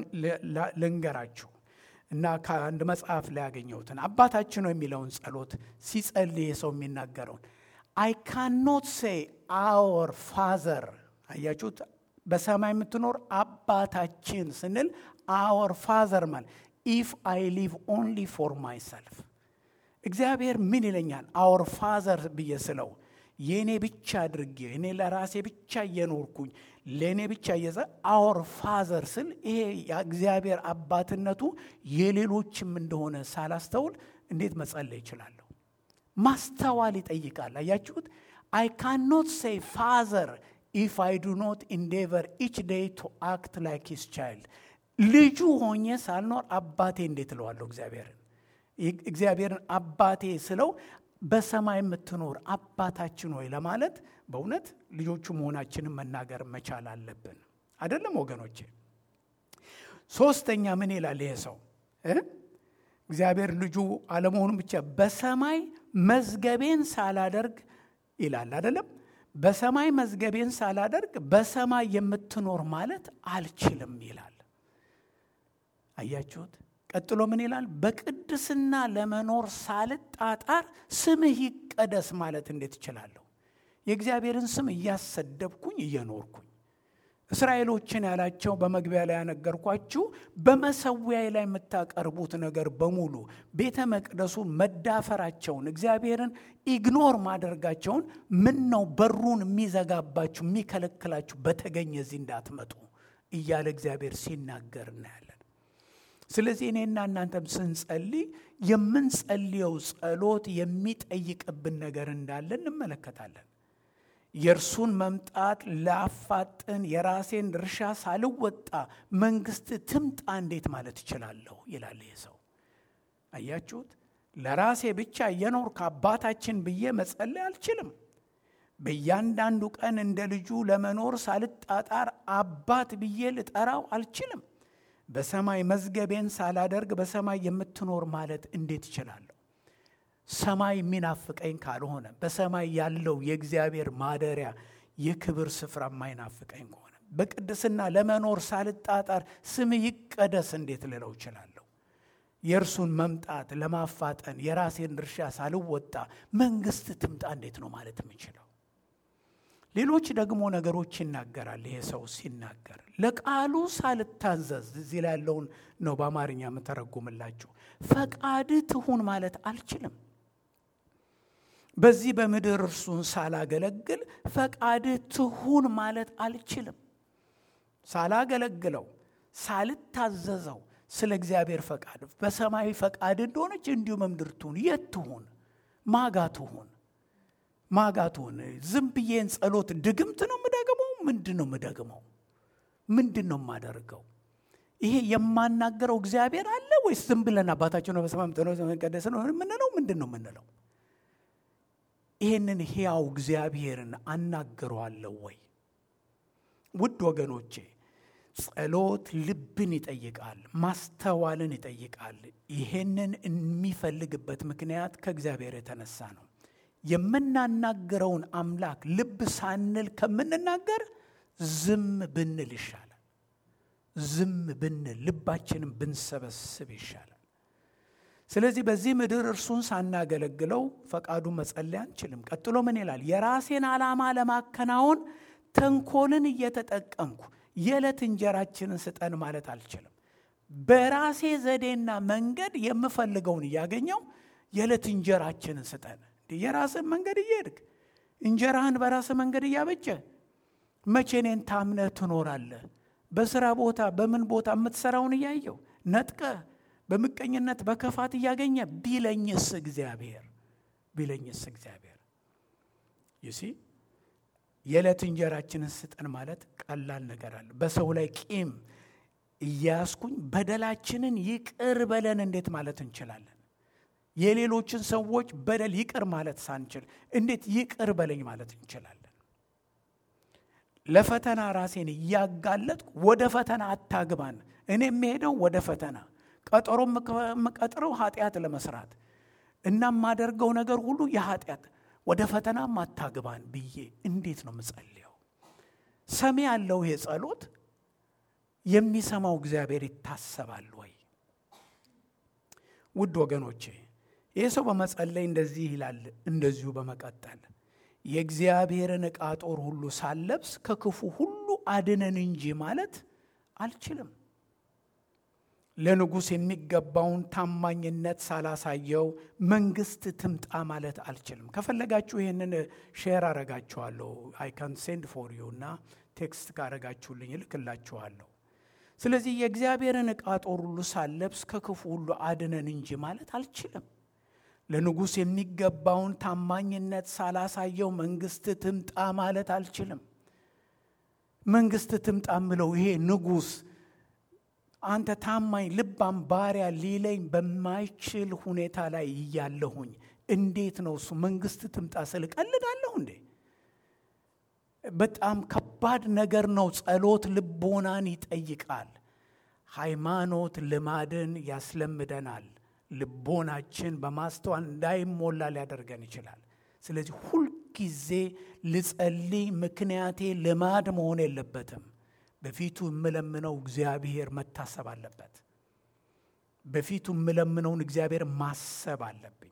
ልንገራችሁ እና ከአንድ መጽሐፍ ላይ ያገኘሁትን አባታችን ሆይ የሚለውን ጸሎት ሲጸልይ ሰው የሚናገረውን አይ ካኖት ሴይ አወር ፋዘር። አያችሁት? በሰማይ የምትኖር አባታችን ስንል አወር ፋዘር ማለት ኢፍ አይ ሊቭ ኦንሊ ፎር ማይሰልፍ እግዚአብሔር ምን ይለኛል? አወር ፋዘር ብዬ ስለው የእኔ ብቻ አድርጌ እኔ ለራሴ ብቻ እየኖርኩኝ ለእኔ ብቻ እየዘ አወር ፋዘር ስል ይሄ የእግዚአብሔር አባትነቱ የሌሎችም እንደሆነ ሳላስተውል እንዴት መጸለይ ይችላለሁ? ማስተዋል ይጠይቃል። አያችሁት? አይ ካኖት ሴይ ፋዘር ኢፍ አይ ዱ ኖት ኢንዴቨር ኢች ዴይ ቱ አክት ላይክ ሂስ ቻይልድ ልጁ ሆኜ ሳልኖር አባቴ እንዴት እለዋለሁ እግዚአብሔርን እግዚአብሔርን አባቴ ስለው በሰማይ የምትኖር አባታችን ሆይ ለማለት በእውነት ልጆቹ መሆናችንን መናገር መቻል አለብን። አይደለም ወገኖቼ? ሶስተኛ ምን ይላል ይሄ ሰው እግዚአብሔር ልጁ አለመሆኑን ብቻ በሰማይ መዝገቤን ሳላደርግ ይላል አይደለም። በሰማይ መዝገቤን ሳላደርግ በሰማይ የምትኖር ማለት አልችልም ይላል። አያችሁት? ቀጥሎ ምን ይላል? በቅድስና ለመኖር ሳልጣጣር ስምህ ይቀደስ ማለት እንዴት እችላለሁ? የእግዚአብሔርን ስም እያሰደብኩኝ እየኖርኩኝ እስራኤሎችን ያላቸው በመግቢያ ላይ ያነገርኳችሁ በመሰዊያዬ ላይ የምታቀርቡት ነገር በሙሉ ቤተ መቅደሱ መዳፈራቸውን እግዚአብሔርን ኢግኖር ማድረጋቸውን ምን ነው በሩን የሚዘጋባችሁ የሚከለክላችሁ በተገኘ እዚህ እንዳትመጡ እያለ እግዚአብሔር ሲናገር እናያለን። ስለዚህ እኔና እናንተም ስንጸልይ የምንጸልየው ጸሎት የሚጠይቅብን ነገር እንዳለ እንመለከታለን። የእርሱን መምጣት ላፋጥን የራሴን ድርሻ ሳልወጣ መንግስት ትምጣ እንዴት ማለት እችላለሁ? ይላል ይህ ሰው። አያችሁት? ለራሴ ብቻ እየኖርኩ አባታችን ብዬ መጸለይ አልችልም። በእያንዳንዱ ቀን እንደ ልጁ ለመኖር ሳልጣጣር አባት ብዬ ልጠራው አልችልም። በሰማይ መዝገቤን ሳላደርግ በሰማይ የምትኖር ማለት እንዴት እችላለሁ? ሰማይ የሚናፍቀኝ ካልሆነ በሰማይ ያለው የእግዚአብሔር ማደሪያ የክብር ስፍራ የማይናፍቀኝ ከሆነ በቅድስና ለመኖር ሳልጣጣር ስም ይቀደስ እንዴት ልለው እችላለሁ? የእርሱን መምጣት ለማፋጠን የራሴን ድርሻ ሳልወጣ መንግስት ትምጣ እንዴት ነው ማለት የምችለው? ሌሎች ደግሞ ነገሮች ይናገራል። ይሄ ሰው ሲናገር ለቃሉ ሳልታዘዝ እዚህ ላይ ያለውን ነው በአማርኛ የምተረጉምላችሁ። ፈቃድ ትሁን ማለት አልችልም። በዚህ በምድር እርሱን ሳላገለግል ፈቃድ ትሁን ማለት አልችልም። ሳላገለግለው ሳልታዘዘው ስለ እግዚአብሔር ፈቃድ በሰማያዊ ፈቃድ እንደሆነች እንዲሁ በምድር ትሁን። የት ትሁን? ማጋ ትሁን ማጋቱን ዝም ብዬን ጸሎት ድግምት ነው የምደግመው? ምንድን ነው የምደግመው? ምንድን ነው የማደርገው? ይሄ የማናገረው እግዚአብሔር አለ ወይስ ዝም ብለን አባታችን ነው በሰማይ የምትኖረው የተቀደሰ ነው የምንለው? ምንድን ነው የምንለው? ይህንን ሕያው እግዚአብሔርን አናግረዋለሁ ወይ? ውድ ወገኖቼ ጸሎት ልብን ይጠይቃል፣ ማስተዋልን ይጠይቃል። ይሄንን የሚፈልግበት ምክንያት ከእግዚአብሔር የተነሳ ነው። የምናናገረውን አምላክ ልብ ሳንል ከምንናገር ዝም ብንል ይሻላል። ዝም ብንል ልባችንን ብንሰበስብ ይሻላል። ስለዚህ በዚህ ምድር እርሱን ሳናገለግለው ፈቃዱን መጸለይ አንችልም። ቀጥሎ ምን ይላል? የራሴን ዓላማ ለማከናወን ተንኮልን እየተጠቀምኩ የዕለት እንጀራችንን ስጠን ማለት አልችልም። በራሴ ዘዴና መንገድ የምፈልገውን እያገኘው የዕለት እንጀራችንን ስጠን የራስን መንገድ እየሄድክ እንጀራህን በራስህ መንገድ እያበጀ መቼ እኔን ታምነህ ትኖራለህ? በስራ ቦታ በምን ቦታ የምትሰራውን እያየው ነጥቀህ በምቀኝነት በክፋት እያገኘ ቢለኝስ እግዚአብሔር ቢለኝስ እግዚአብሔር ይሲ የዕለት እንጀራችንን ስጠን ማለት ቀላል ነገር አለ። በሰው ላይ ቂም እያያስኩኝ በደላችንን ይቅር በለን እንዴት ማለት እንችላለን? የሌሎችን ሰዎች በደል ይቅር ማለት ሳንችል እንዴት ይቅር በለኝ ማለት እንችላለን? ለፈተና ራሴን እያጋለጥኩ ወደ ፈተና አታግባን። እኔ የምሄደው ወደ ፈተና ቀጠሮ የምቀጥረው ኃጢአት ለመስራት እና የማደርገው ነገር ሁሉ የኃጢአት ወደ ፈተና አታግባን ብዬ እንዴት ነው የምጸልየው? ሰሚ ያለው ይሄ ጸሎት የሚሰማው እግዚአብሔር ይታሰባል ወይ? ውድ ወገኖቼ ይህ ሰው በመጸለይ እንደዚህ ይላል። እንደዚሁ በመቀጠል የእግዚአብሔርን ዕቃ ጦር ሁሉ ሳለብስ ከክፉ ሁሉ አድነን እንጂ ማለት አልችልም። ለንጉሥ የሚገባውን ታማኝነት ሳላሳየው መንግስት ትምጣ ማለት አልችልም። ከፈለጋችሁ ይህንን ሼር አረጋችኋለሁ። አይ ካን ሴንድ ፎር ዩ እና ቴክስት ካረጋችሁልኝ እልክላችኋለሁ። ስለዚህ የእግዚአብሔርን ዕቃ ጦር ሁሉ ሳለብስ ከክፉ ሁሉ አድነን እንጂ ማለት አልችልም። ለንጉሥ የሚገባውን ታማኝነት ሳላሳየው መንግስት ትምጣ ማለት አልችልም። መንግስት ትምጣ ምለው ይሄ ንጉሥ አንተ ታማኝ ልባም ባሪያ ሊለኝ በማይችል ሁኔታ ላይ እያለሁኝ እንዴት ነው እሱ መንግስት ትምጣ ስል ቀልዳለሁ እንዴ? በጣም ከባድ ነገር ነው። ጸሎት ልቦናን ይጠይቃል። ሃይማኖት ልማድን ያስለምደናል። ልቦናችን በማስተዋል እንዳይሞላ ሊያደርገን ይችላል። ስለዚህ ሁልጊዜ ልጸልይ ምክንያቴ ልማድ መሆን የለበትም። በፊቱ የምለምነው እግዚአብሔር መታሰብ አለበት። በፊቱ የምለምነውን እግዚአብሔር ማሰብ አለብኝ።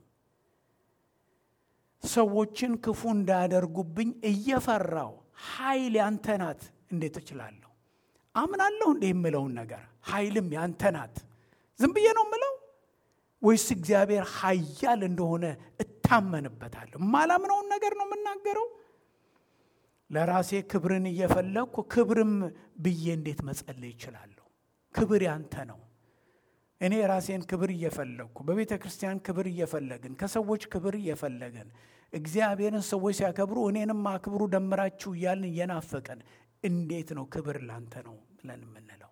ሰዎችን ክፉ እንዳያደርጉብኝ እየፈራው ኃይል ያንተ ናት እንዴት እችላለሁ? አምናለሁ እንዲህ የምለውን ነገር ኃይልም ያንተ ናት ዝም ብዬ ነው የምለው ወይስ እግዚአብሔር ኃያል እንደሆነ እታመንበታለሁ? ማላምነውን ነገር ነው የምናገረው። ለራሴ ክብርን እየፈለግኩ ክብርም ብዬ እንዴት መጸለይ ይችላለሁ? ክብር ያንተ ነው። እኔ የራሴን ክብር እየፈለግኩ በቤተ ክርስቲያን ክብር እየፈለግን ከሰዎች ክብር እየፈለግን እግዚአብሔርን ሰዎች ሲያከብሩ እኔንም አክብሩ ደምራችሁ እያልን እየናፈቀን እንዴት ነው ክብር ላንተ ነው ብለን የምንለው?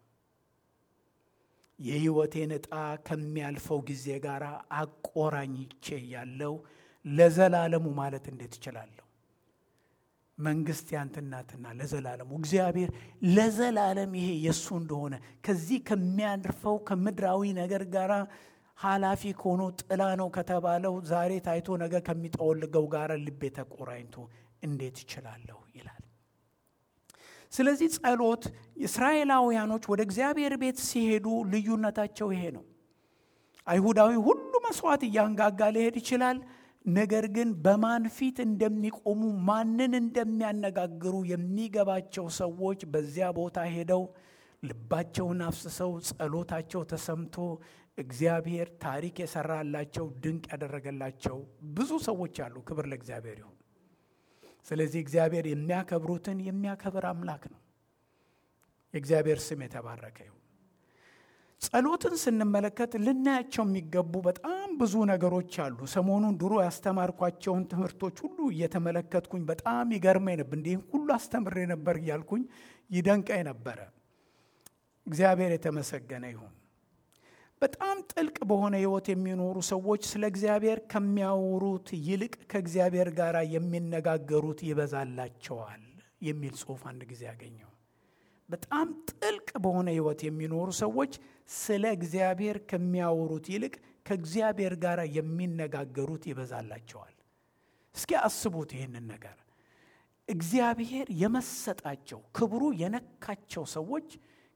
የሕይወቴን ዕጣ ከሚያልፈው ጊዜ ጋር አቆራኝቼ ያለው ለዘላለሙ ማለት እንዴት እችላለሁ? መንግስት ያንተ ናትና ለዘላለሙ እግዚአብሔር ለዘላለም ይሄ የእሱ እንደሆነ ከዚህ ከሚያልፈው ከምድራዊ ነገር ጋር ኃላፊ ከሆኖ ጥላ ነው ከተባለው ዛሬ ታይቶ ነገ ከሚጠወልገው ጋር ልቤ ተቆራኝቶ እንዴት እችላለሁ ይላል። ስለዚህ ጸሎት እስራኤላውያኖች ወደ እግዚአብሔር ቤት ሲሄዱ ልዩነታቸው ይሄ ነው። አይሁዳዊ ሁሉ መስዋዕት እያንጋጋ ሊሄድ ይችላል። ነገር ግን በማን ፊት እንደሚቆሙ ማንን እንደሚያነጋግሩ የሚገባቸው ሰዎች በዚያ ቦታ ሄደው ልባቸውን አፍስሰው ጸሎታቸው ተሰምቶ እግዚአብሔር ታሪክ የሰራላቸው ድንቅ ያደረገላቸው ብዙ ሰዎች አሉ። ክብር ለእግዚአብሔር ይሁን። ስለዚህ እግዚአብሔር የሚያከብሩትን የሚያከብር አምላክ ነው። የእግዚአብሔር ስም የተባረከ ይሁን። ጸሎትን ስንመለከት ልናያቸው የሚገቡ በጣም ብዙ ነገሮች አሉ። ሰሞኑን ድሮ ያስተማርኳቸውን ትምህርቶች ሁሉ እየተመለከትኩኝ በጣም ይገርመኝ ነበር። እንዲህ ሁሉ አስተምሬ ነበር እያልኩኝ ይደንቀኝ ነበረ። እግዚአብሔር የተመሰገነ ይሁን። በጣም ጥልቅ በሆነ ሕይወት የሚኖሩ ሰዎች ስለ እግዚአብሔር ከሚያወሩት ይልቅ ከእግዚአብሔር ጋር የሚነጋገሩት ይበዛላቸዋል የሚል ጽሑፍ አንድ ጊዜ ያገኘው። በጣም ጥልቅ በሆነ ሕይወት የሚኖሩ ሰዎች ስለ እግዚአብሔር ከሚያወሩት ይልቅ ከእግዚአብሔር ጋር የሚነጋገሩት ይበዛላቸዋል። እስኪ አስቡት ይህንን ነገር። እግዚአብሔር የመሰጣቸው ክብሩ የነካቸው ሰዎች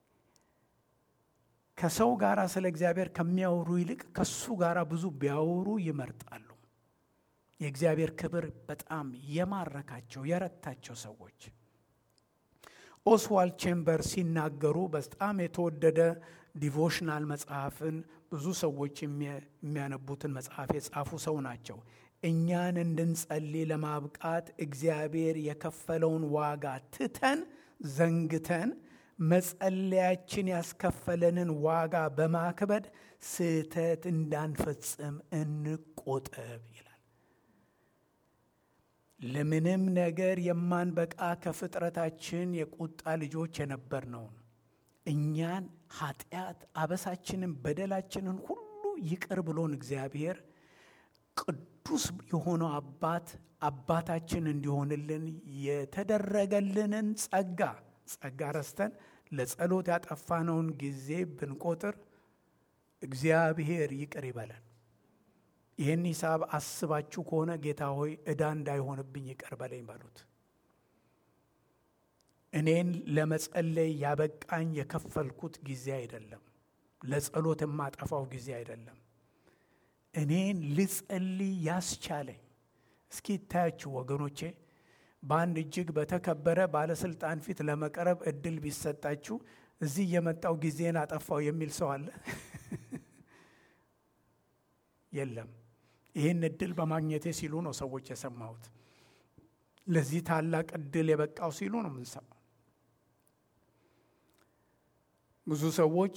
ከሰው ጋር ስለ እግዚአብሔር ከሚያወሩ ይልቅ ከሱ ጋር ብዙ ቢያወሩ ይመርጣሉ። የእግዚአብሔር ክብር በጣም የማረካቸው የረታቸው ሰዎች ኦስዋልድ ቼምበር ሲናገሩ በጣም የተወደደ ዲቮሽናል መጽሐፍን ብዙ ሰዎች የሚያነቡትን መጽሐፍ የጻፉ ሰው ናቸው። እኛን እንድንጸልይ ለማብቃት እግዚአብሔር የከፈለውን ዋጋ ትተን ዘንግተን መጸለያችን ያስከፈለንን ዋጋ በማክበድ ስህተት እንዳንፈጽም እንቆጠብ ይላል። ለምንም ነገር የማንበቃ ከፍጥረታችን የቁጣ ልጆች የነበርነውን እኛን ኃጢአት፣ አበሳችንን፣ በደላችንን ሁሉ ይቅር ብሎን እግዚአብሔር ቅዱስ የሆነው አባት አባታችን እንዲሆንልን የተደረገልንን ጸጋ ጸጋ ረስተን ለጸሎት ያጠፋነውን ጊዜ ብንቆጥር እግዚአብሔር ይቅር ይበለን። ይህን ሂሳብ አስባችሁ ከሆነ ጌታ ሆይ ዕዳ እንዳይሆንብኝ ይቅር በለኝ በሉት። እኔን ለመጸለይ ያበቃኝ የከፈልኩት ጊዜ አይደለም። ለጸሎት የማጠፋው ጊዜ አይደለም። እኔን ልጸልይ ያስቻለኝ እስኪ ይታያችሁ ወገኖቼ በአንድ እጅግ በተከበረ ባለስልጣን ፊት ለመቅረብ እድል ቢሰጣችሁ እዚህ የመጣው ጊዜን አጠፋው የሚል ሰው አለ? የለም። ይህን እድል በማግኘቴ ሲሉ ነው ሰዎች የሰማሁት። ለዚህ ታላቅ እድል የበቃው ሲሉ ነው የምንሰማው። ብዙ ሰዎች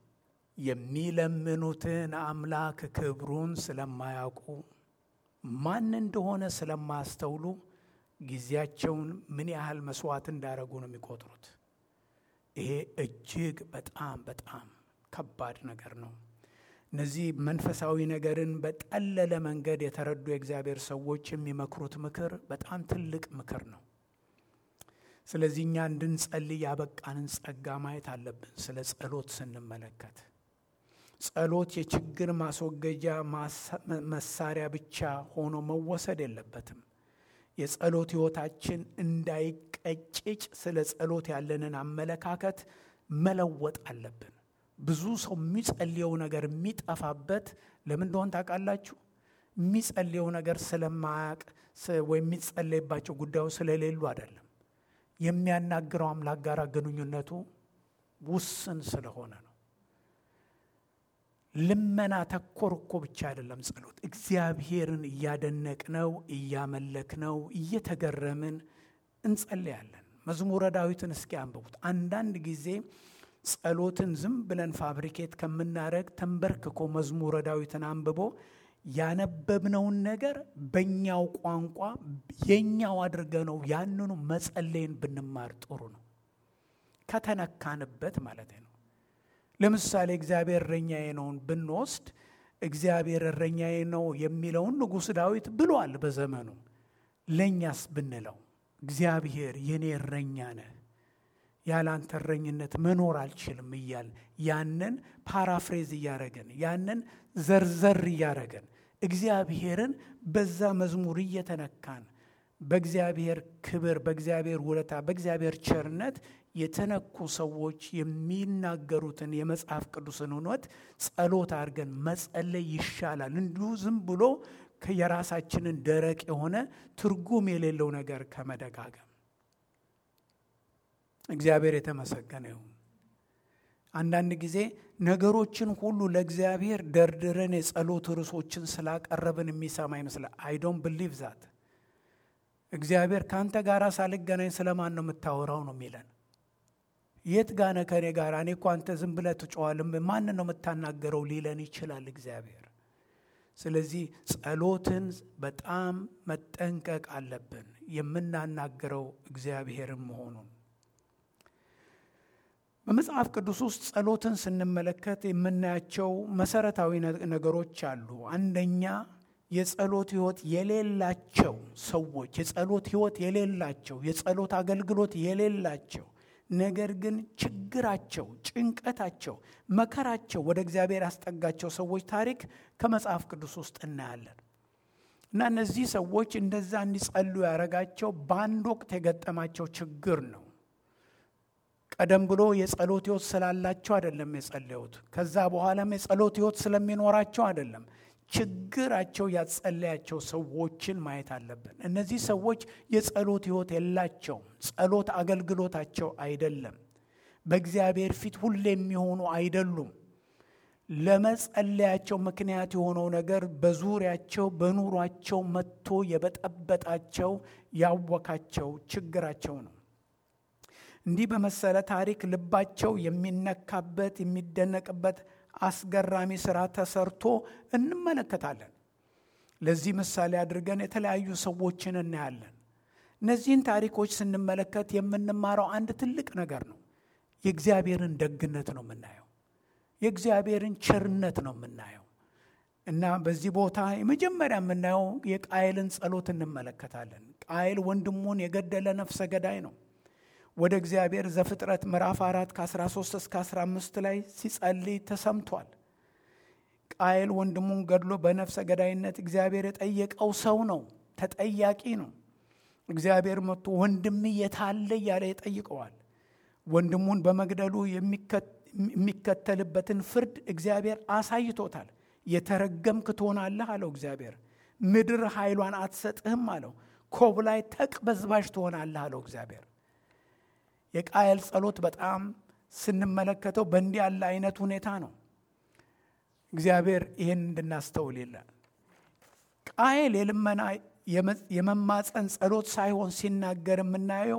የሚለምኑትን አምላክ ክብሩን ስለማያውቁ ማን እንደሆነ ስለማያስተውሉ ጊዜያቸውን ምን ያህል መስዋዕት እንዳደረጉ ነው የሚቆጥሩት። ይሄ እጅግ በጣም በጣም ከባድ ነገር ነው። እነዚህ መንፈሳዊ ነገርን በጠለለ መንገድ የተረዱ የእግዚአብሔር ሰዎች የሚመክሩት ምክር በጣም ትልቅ ምክር ነው። ስለዚህ እኛ እንድንጸልይ ያበቃንን ጸጋ ማየት አለብን። ስለ ጸሎት ስንመለከት ጸሎት የችግር ማስወገጃ መሳሪያ ብቻ ሆኖ መወሰድ የለበትም። የጸሎት ሕይወታችን እንዳይቀጭጭ ስለ ጸሎት ያለንን አመለካከት መለወጥ አለብን። ብዙ ሰው የሚጸልየው ነገር የሚጠፋበት ለምን እንደሆን ታውቃላችሁ? የሚጸልየው ነገር ስለማያቅ ወይም የሚጸለይባቸው ጉዳዮች ስለሌሉ አይደለም። የሚያናግረው አምላክ ጋር ግንኙነቱ ውስን ስለሆነ ነው። ልመና ተኮር እኮ ብቻ አይደለም ጸሎት። እግዚአብሔርን እያደነቅነው እያመለክነው እየተገረምን እንጸልያለን። መዝሙረ ዳዊትን እስኪ አንብቡት። አንዳንድ ጊዜ ጸሎትን ዝም ብለን ፋብሪኬት ከምናደረግ ተንበርክኮ መዝሙረ ዳዊትን አንብቦ ያነበብነውን ነገር በእኛው ቋንቋ የኛው አድርገነው ያንኑ መጸለይን ብንማር ጥሩ ነው። ከተነካንበት ማለት ነው። ለምሳሌ እግዚአብሔር እረኛዬ ነውን ብንወስድ እግዚአብሔር እረኛዬ ነው የሚለውን ንጉሥ ዳዊት ብሏል በዘመኑ። ለእኛስ ብንለው እግዚአብሔር የኔ እረኛ ነህ፣ ያለ አንተ እረኝነት መኖር አልችልም እያል ያንን ፓራፍሬዝ እያረገን ያንን ዘርዘር እያረገን እግዚአብሔርን በዛ መዝሙር እየተነካን በእግዚአብሔር ክብር፣ በእግዚአብሔር ውለታ፣ በእግዚአብሔር ቸርነት የተነኩ ሰዎች የሚናገሩትን የመጽሐፍ ቅዱስን እውነት ጸሎት አድርገን መጸለይ ይሻላል። እንዲሁ ዝም ብሎ የራሳችንን ደረቅ የሆነ ትርጉም የሌለው ነገር ከመደጋገም እግዚአብሔር የተመሰገነ ይሁን። አንዳንድ ጊዜ ነገሮችን ሁሉ ለእግዚአብሔር ደርድረን የጸሎት ርዕሶችን ስላቀረብን የሚሰማ ይመስላል። አይ ዶንት ብሊቭ ዛት እግዚአብሔር ከአንተ ጋር ሳልገናኝ ስለማን ነው የምታወራው ነው የሚለን። የት ጋነ ከኔ ጋር እኔ እኮ አንተ ዝም ብለህ ትጮዋልም ማንን ነው የምታናገረው ሊለን ይችላል እግዚአብሔር። ስለዚህ ጸሎትን በጣም መጠንቀቅ አለብን፣ የምናናገረው እግዚአብሔርን መሆኑን። በመጽሐፍ ቅዱስ ውስጥ ጸሎትን ስንመለከት የምናያቸው መሰረታዊ ነገሮች አሉ። አንደኛ የጸሎት ሕይወት የሌላቸው ሰዎች የጸሎት ሕይወት የሌላቸው የጸሎት አገልግሎት የሌላቸው ነገር ግን ችግራቸው፣ ጭንቀታቸው፣ መከራቸው ወደ እግዚአብሔር ያስጠጋቸው ሰዎች ታሪክ ከመጽሐፍ ቅዱስ ውስጥ እናያለን እና እነዚህ ሰዎች እንደዛ እንዲጸሉ ያደረጋቸው በአንድ ወቅት የገጠማቸው ችግር ነው። ቀደም ብሎ የጸሎት ሕይወት ስላላቸው አይደለም የጸለዩት። ከዛ በኋላም የጸሎት ሕይወት ስለሚኖራቸው አይደለም። ችግራቸው ያጸለያቸው ሰዎችን ማየት አለብን። እነዚህ ሰዎች የጸሎት ሕይወት የላቸውም። ጸሎት አገልግሎታቸው አይደለም። በእግዚአብሔር ፊት ሁሌ የሚሆኑ አይደሉም። ለመጸለያቸው ምክንያት የሆነው ነገር በዙሪያቸው በኑሯቸው መጥቶ የበጠበጣቸው ያወካቸው ችግራቸው ነው። እንዲህ በመሰለ ታሪክ ልባቸው የሚነካበት የሚደነቅበት አስገራሚ ስራ ተሰርቶ እንመለከታለን። ለዚህ ምሳሌ አድርገን የተለያዩ ሰዎችን እናያለን። እነዚህን ታሪኮች ስንመለከት የምንማረው አንድ ትልቅ ነገር ነው። የእግዚአብሔርን ደግነት ነው የምናየው። የእግዚአብሔርን ቸርነት ነው የምናየው እና በዚህ ቦታ የመጀመሪያ የምናየው የቃየልን ጸሎት እንመለከታለን። ቃየል ወንድሙን የገደለ ነፍሰ ገዳይ ነው። ወደ እግዚአብሔር ዘፍጥረት ምዕራፍ አራት ከ13 እስከ 15 ላይ ሲጸልይ ተሰምቷል። ቃየል ወንድሙን ገድሎ በነፍሰ ገዳይነት እግዚአብሔር የጠየቀው ሰው ነው፣ ተጠያቂ ነው። እግዚአብሔር መጥቶ ወንድም የታለ እያለ ይጠይቀዋል። ወንድሙን በመግደሉ የሚከተልበትን ፍርድ እግዚአብሔር አሳይቶታል። የተረገምክ ትሆናለህ አለው እግዚአብሔር። ምድር ኃይሏን አትሰጥህም አለው። ኮብላይ ተቅበዝባዥ ትሆናለህ አለው እግዚአብሔር። የቃየል ጸሎት በጣም ስንመለከተው በእንዲህ ያለ አይነት ሁኔታ ነው። እግዚአብሔር ይህን እንድናስተውል ይላል። ቃየል የልመና የመማፀን ጸሎት ሳይሆን ሲናገር የምናየው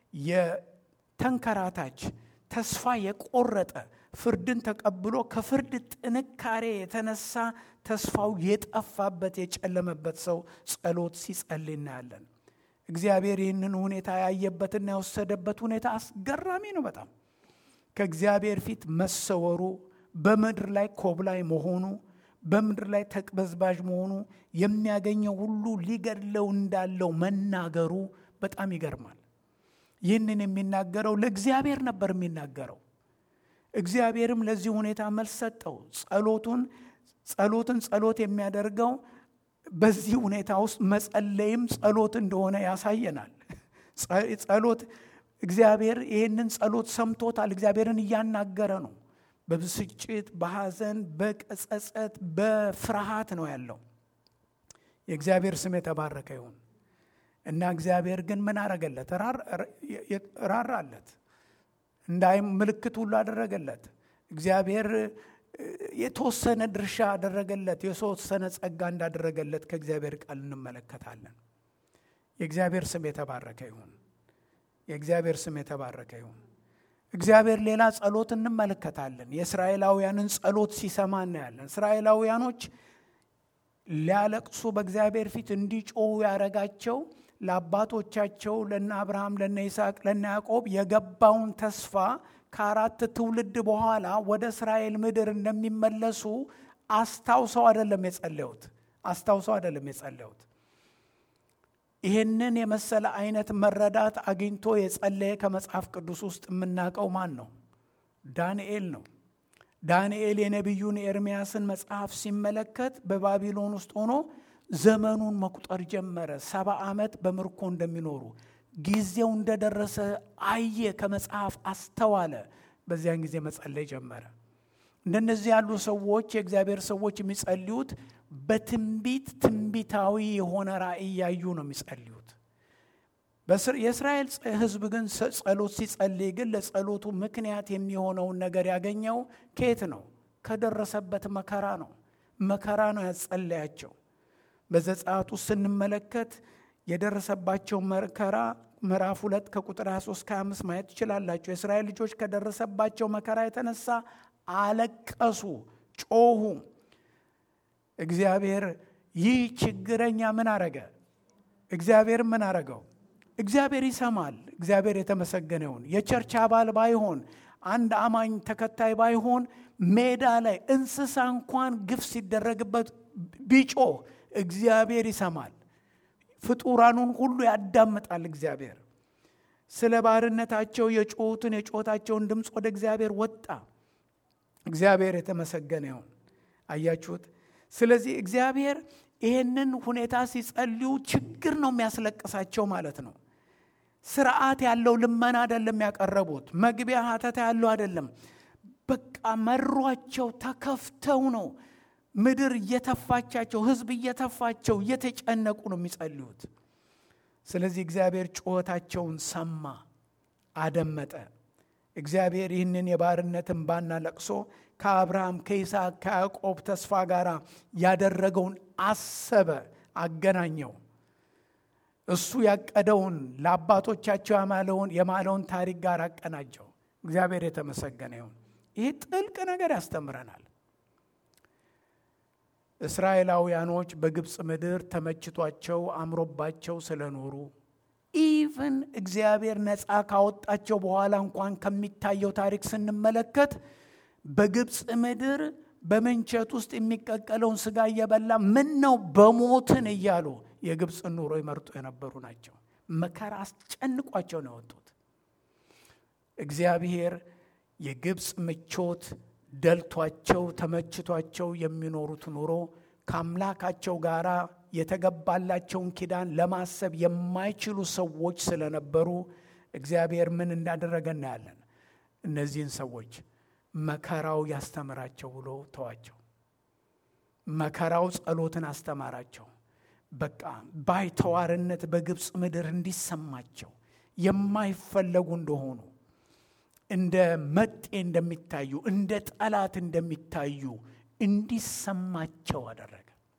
የተንከራታች ተስፋ የቆረጠ ፍርድን ተቀብሎ ከፍርድ ጥንካሬ የተነሳ ተስፋው የጠፋበት የጨለመበት ሰው ጸሎት ሲጸልይ እናያለን። እግዚአብሔር ይህንን ሁኔታ ያየበትና የወሰደበት ሁኔታ አስገራሚ ነው። በጣም ከእግዚአብሔር ፊት መሰወሩ፣ በምድር ላይ ኮብላይ መሆኑ፣ በምድር ላይ ተቅበዝባዥ መሆኑ፣ የሚያገኘው ሁሉ ሊገድለው እንዳለው መናገሩ በጣም ይገርማል። ይህንን የሚናገረው ለእግዚአብሔር ነበር የሚናገረው። እግዚአብሔርም ለዚህ ሁኔታ መልስ ሰጠው። ጸሎቱን ጸሎትን ጸሎት የሚያደርገው በዚህ ሁኔታ ውስጥ መጸለይም ጸሎት እንደሆነ ያሳየናል። ጸሎት እግዚአብሔር ይህንን ጸሎት ሰምቶታል። እግዚአብሔርን እያናገረ ነው። በብስጭት፣ በሐዘን፣ በቀጸጸት፣ በፍርሃት ነው ያለው። የእግዚአብሔር ስም የተባረከ ይሁን እና እግዚአብሔር ግን ምን አረገለት? ራራለት። እንዳይ ምልክት ሁሉ አደረገለት። እግዚአብሔር የተወሰነ ድርሻ አደረገለት። የተወሰነ ጸጋ እንዳደረገለት ከእግዚአብሔር ቃል እንመለከታለን። የእግዚአብሔር ስም የተባረከ ይሁን። የእግዚአብሔር ስም የተባረከ ይሁን። እግዚአብሔር ሌላ ጸሎት እንመለከታለን። የእስራኤላውያንን ጸሎት ሲሰማ እናያለን። እስራኤላውያኖች ሊያለቅሱ በእግዚአብሔር ፊት እንዲጮሁ ያደረጋቸው ለአባቶቻቸው ለነ አብርሃም፣ ለነ ይስሐቅ፣ ለነ ያዕቆብ የገባውን ተስፋ ከአራት ትውልድ በኋላ ወደ እስራኤል ምድር እንደሚመለሱ አስታውሰው አይደለም የጸለዩት አስታውሰው አይደለም የጸለዩት። ይህንን የመሰለ አይነት መረዳት አግኝቶ የጸለየ ከመጽሐፍ ቅዱስ ውስጥ የምናውቀው ማን ነው? ዳንኤል ነው። ዳንኤል የነቢዩን ኤርምያስን መጽሐፍ ሲመለከት በባቢሎን ውስጥ ሆኖ ዘመኑን መቁጠር ጀመረ። ሰባ ዓመት በምርኮ እንደሚኖሩ ጊዜው እንደደረሰ አየ፣ ከመጽሐፍ አስተዋለ። በዚያን ጊዜ መጸለይ ጀመረ። እንደነዚህ ያሉ ሰዎች የእግዚአብሔር ሰዎች የሚጸልዩት በትንቢት ትንቢታዊ የሆነ ራእይ እያዩ ነው የሚጸልዩት። የእስራኤል ሕዝብ ግን ጸሎት ሲጸልይ ግን ለጸሎቱ ምክንያት የሚሆነውን ነገር ያገኘው ከየት ነው? ከደረሰበት መከራ ነው። መከራ ነው ያጸለያቸው። በዘጸአት ውስጥ ስንመለከት የደረሰባቸው መከራ ምዕራፍ ሁለት ከቁጥር 23 ከ25 ማየት ትችላላቸው። የእስራኤል ልጆች ከደረሰባቸው መከራ የተነሳ አለቀሱ፣ ጮሁ። እግዚአብሔር ይህ ችግረኛ ምን አረገ? እግዚአብሔር ምን አረገው? እግዚአብሔር ይሰማል። እግዚአብሔር የተመሰገነ ይሁን። የቸርች አባል ባይሆን አንድ አማኝ ተከታይ ባይሆን ሜዳ ላይ እንስሳ እንኳን ግፍ ሲደረግበት ቢጮህ እግዚአብሔር ይሰማል። ፍጡራኑን ሁሉ ያዳምጣል። እግዚአብሔር ስለ ባርነታቸው የጮሁትን የጮታቸውን ድምፅ ወደ እግዚአብሔር ወጣ። እግዚአብሔር የተመሰገነ ይሁን። አያችሁት? ስለዚህ እግዚአብሔር ይህንን ሁኔታ ሲጸልዩ ችግር ነው የሚያስለቅሳቸው ማለት ነው። ስርዓት ያለው ልመና አይደለም ያቀረቡት። መግቢያ ሀተታ ያለው አይደለም። በቃ መሯቸው፣ ተከፍተው ነው ምድር እየተፋቻቸው፣ ህዝብ እየተፋቸው፣ እየተጨነቁ ነው የሚጸልዩት። ስለዚህ እግዚአብሔር ጩኸታቸውን ሰማ፣ አደመጠ። እግዚአብሔር ይህንን የባርነት እንባና ለቅሶ ከአብርሃም ከይስሐቅ ከያዕቆብ ተስፋ ጋር ያደረገውን አሰበ፣ አገናኘው። እሱ ያቀደውን ለአባቶቻቸው ያማለውን የማለውን ታሪክ ጋር አቀናጀው። እግዚአብሔር የተመሰገነ ይሁን። ይህ ጥልቅ ነገር ያስተምረናል። እስራኤላውያኖች በግብፅ ምድር ተመችቷቸው አምሮባቸው ስለኖሩ ኢቭን እግዚአብሔር ነፃ ካወጣቸው በኋላ እንኳን ከሚታየው ታሪክ ስንመለከት በግብፅ ምድር በምንቸት ውስጥ የሚቀቀለውን ስጋ እየበላ ምን ነው በሞትን እያሉ የግብፅን ኑሮ ይመርጡ የነበሩ ናቸው። መከራ አስጨንቋቸው ነው የወጡት። እግዚአብሔር የግብፅ ምቾት ደልቷቸው ተመችቷቸው የሚኖሩት ኑሮ ከአምላካቸው ጋር የተገባላቸውን ኪዳን ለማሰብ የማይችሉ ሰዎች ስለነበሩ እግዚአብሔር ምን እንዳደረገ እናያለን። እነዚህን ሰዎች መከራው ያስተምራቸው ብሎ ተዋቸው። መከራው ጸሎትን አስተማራቸው። በቃ ባይተዋርነት በግብፅ ምድር እንዲሰማቸው የማይፈለጉ እንደሆኑ እንደ መጤ እንደሚታዩ እንደ ጠላት እንደሚታዩ እንዲሰማቸው አደረገ።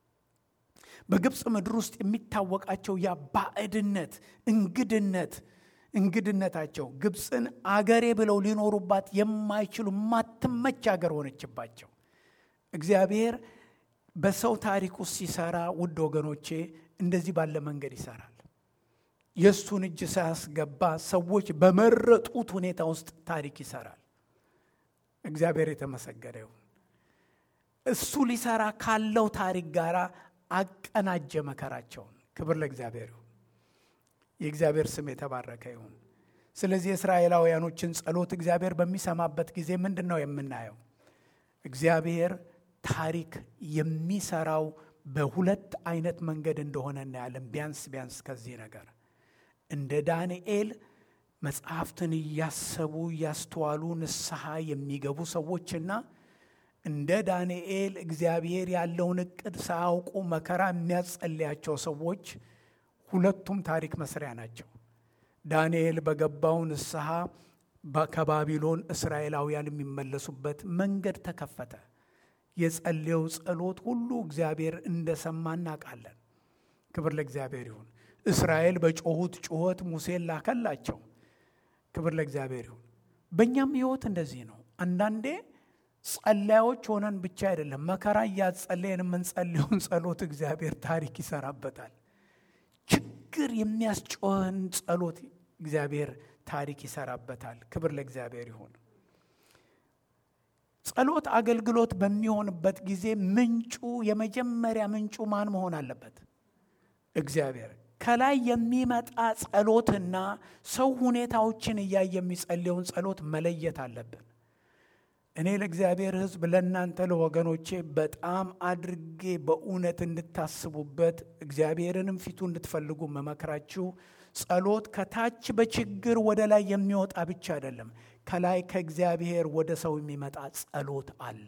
በግብፅ ምድር ውስጥ የሚታወቃቸው ያ ባዕድነት፣ እንግድነት እንግድነታቸው ግብፅን አገሬ ብለው ሊኖሩባት የማይችሉ ማትመች አገር ሆነችባቸው። እግዚአብሔር በሰው ታሪክ ውስጥ ሲሰራ ውድ ወገኖቼ እንደዚህ ባለ መንገድ ይሰራል። የእሱን እጅ ሳያስገባ ሰዎች በመረጡት ሁኔታ ውስጥ ታሪክ ይሰራል። እግዚአብሔር የተመሰገነ ይሁን። እሱ ሊሰራ ካለው ታሪክ ጋር አቀናጀ መከራቸውን። ክብር ለእግዚአብሔር ይሁን። የእግዚአብሔር ስም የተባረከ ይሁን። ስለዚህ የእስራኤላውያኖችን ጸሎት እግዚአብሔር በሚሰማበት ጊዜ ምንድን ነው የምናየው? እግዚአብሔር ታሪክ የሚሰራው በሁለት አይነት መንገድ እንደሆነ እናያለን። ቢያንስ ቢያንስ ከዚህ ነገር እንደ ዳንኤል መጽሐፍትን እያሰቡ እያስተዋሉ ንስሐ የሚገቡ ሰዎችና እንደ ዳንኤል እግዚአብሔር ያለውን እቅድ ሳያውቁ መከራ የሚያጸልያቸው ሰዎች ሁለቱም ታሪክ መስሪያ ናቸው። ዳንኤል በገባው ንስሐ ከባቢሎን እስራኤላውያን የሚመለሱበት መንገድ ተከፈተ። የጸለየው ጸሎት ሁሉ እግዚአብሔር እንደሰማ እናውቃለን። ክብር ለእግዚአብሔር ይሁን። እስራኤል በጮሁት ጩኸት ሙሴን ላከላቸው። ክብር ለእግዚአብሔር ይሁን። በእኛም ህይወት እንደዚህ ነው። አንዳንዴ ጸላዮች ሆነን ብቻ አይደለም መከራ እያጸለየን የምንጸልየውን ጸሎት እግዚአብሔር ታሪክ ይሰራበታል። ችግር የሚያስጮህን ጸሎት እግዚአብሔር ታሪክ ይሰራበታል። ክብር ለእግዚአብሔር ይሁን። ጸሎት አገልግሎት በሚሆንበት ጊዜ ምንጩ የመጀመሪያ ምንጩ ማን መሆን አለበት? እግዚአብሔር። ከላይ የሚመጣ ጸሎትና ሰው ሁኔታዎችን እያየ የሚጸልየውን ጸሎት መለየት አለብን። እኔ ለእግዚአብሔር ሕዝብ ለእናንተ ለወገኖቼ በጣም አድርጌ በእውነት እንድታስቡበት እግዚአብሔርንም ፊቱ እንድትፈልጉ መመክራችሁ ጸሎት ከታች በችግር ወደ ላይ የሚወጣ ብቻ አይደለም። ከላይ ከእግዚአብሔር ወደ ሰው የሚመጣ ጸሎት አለ።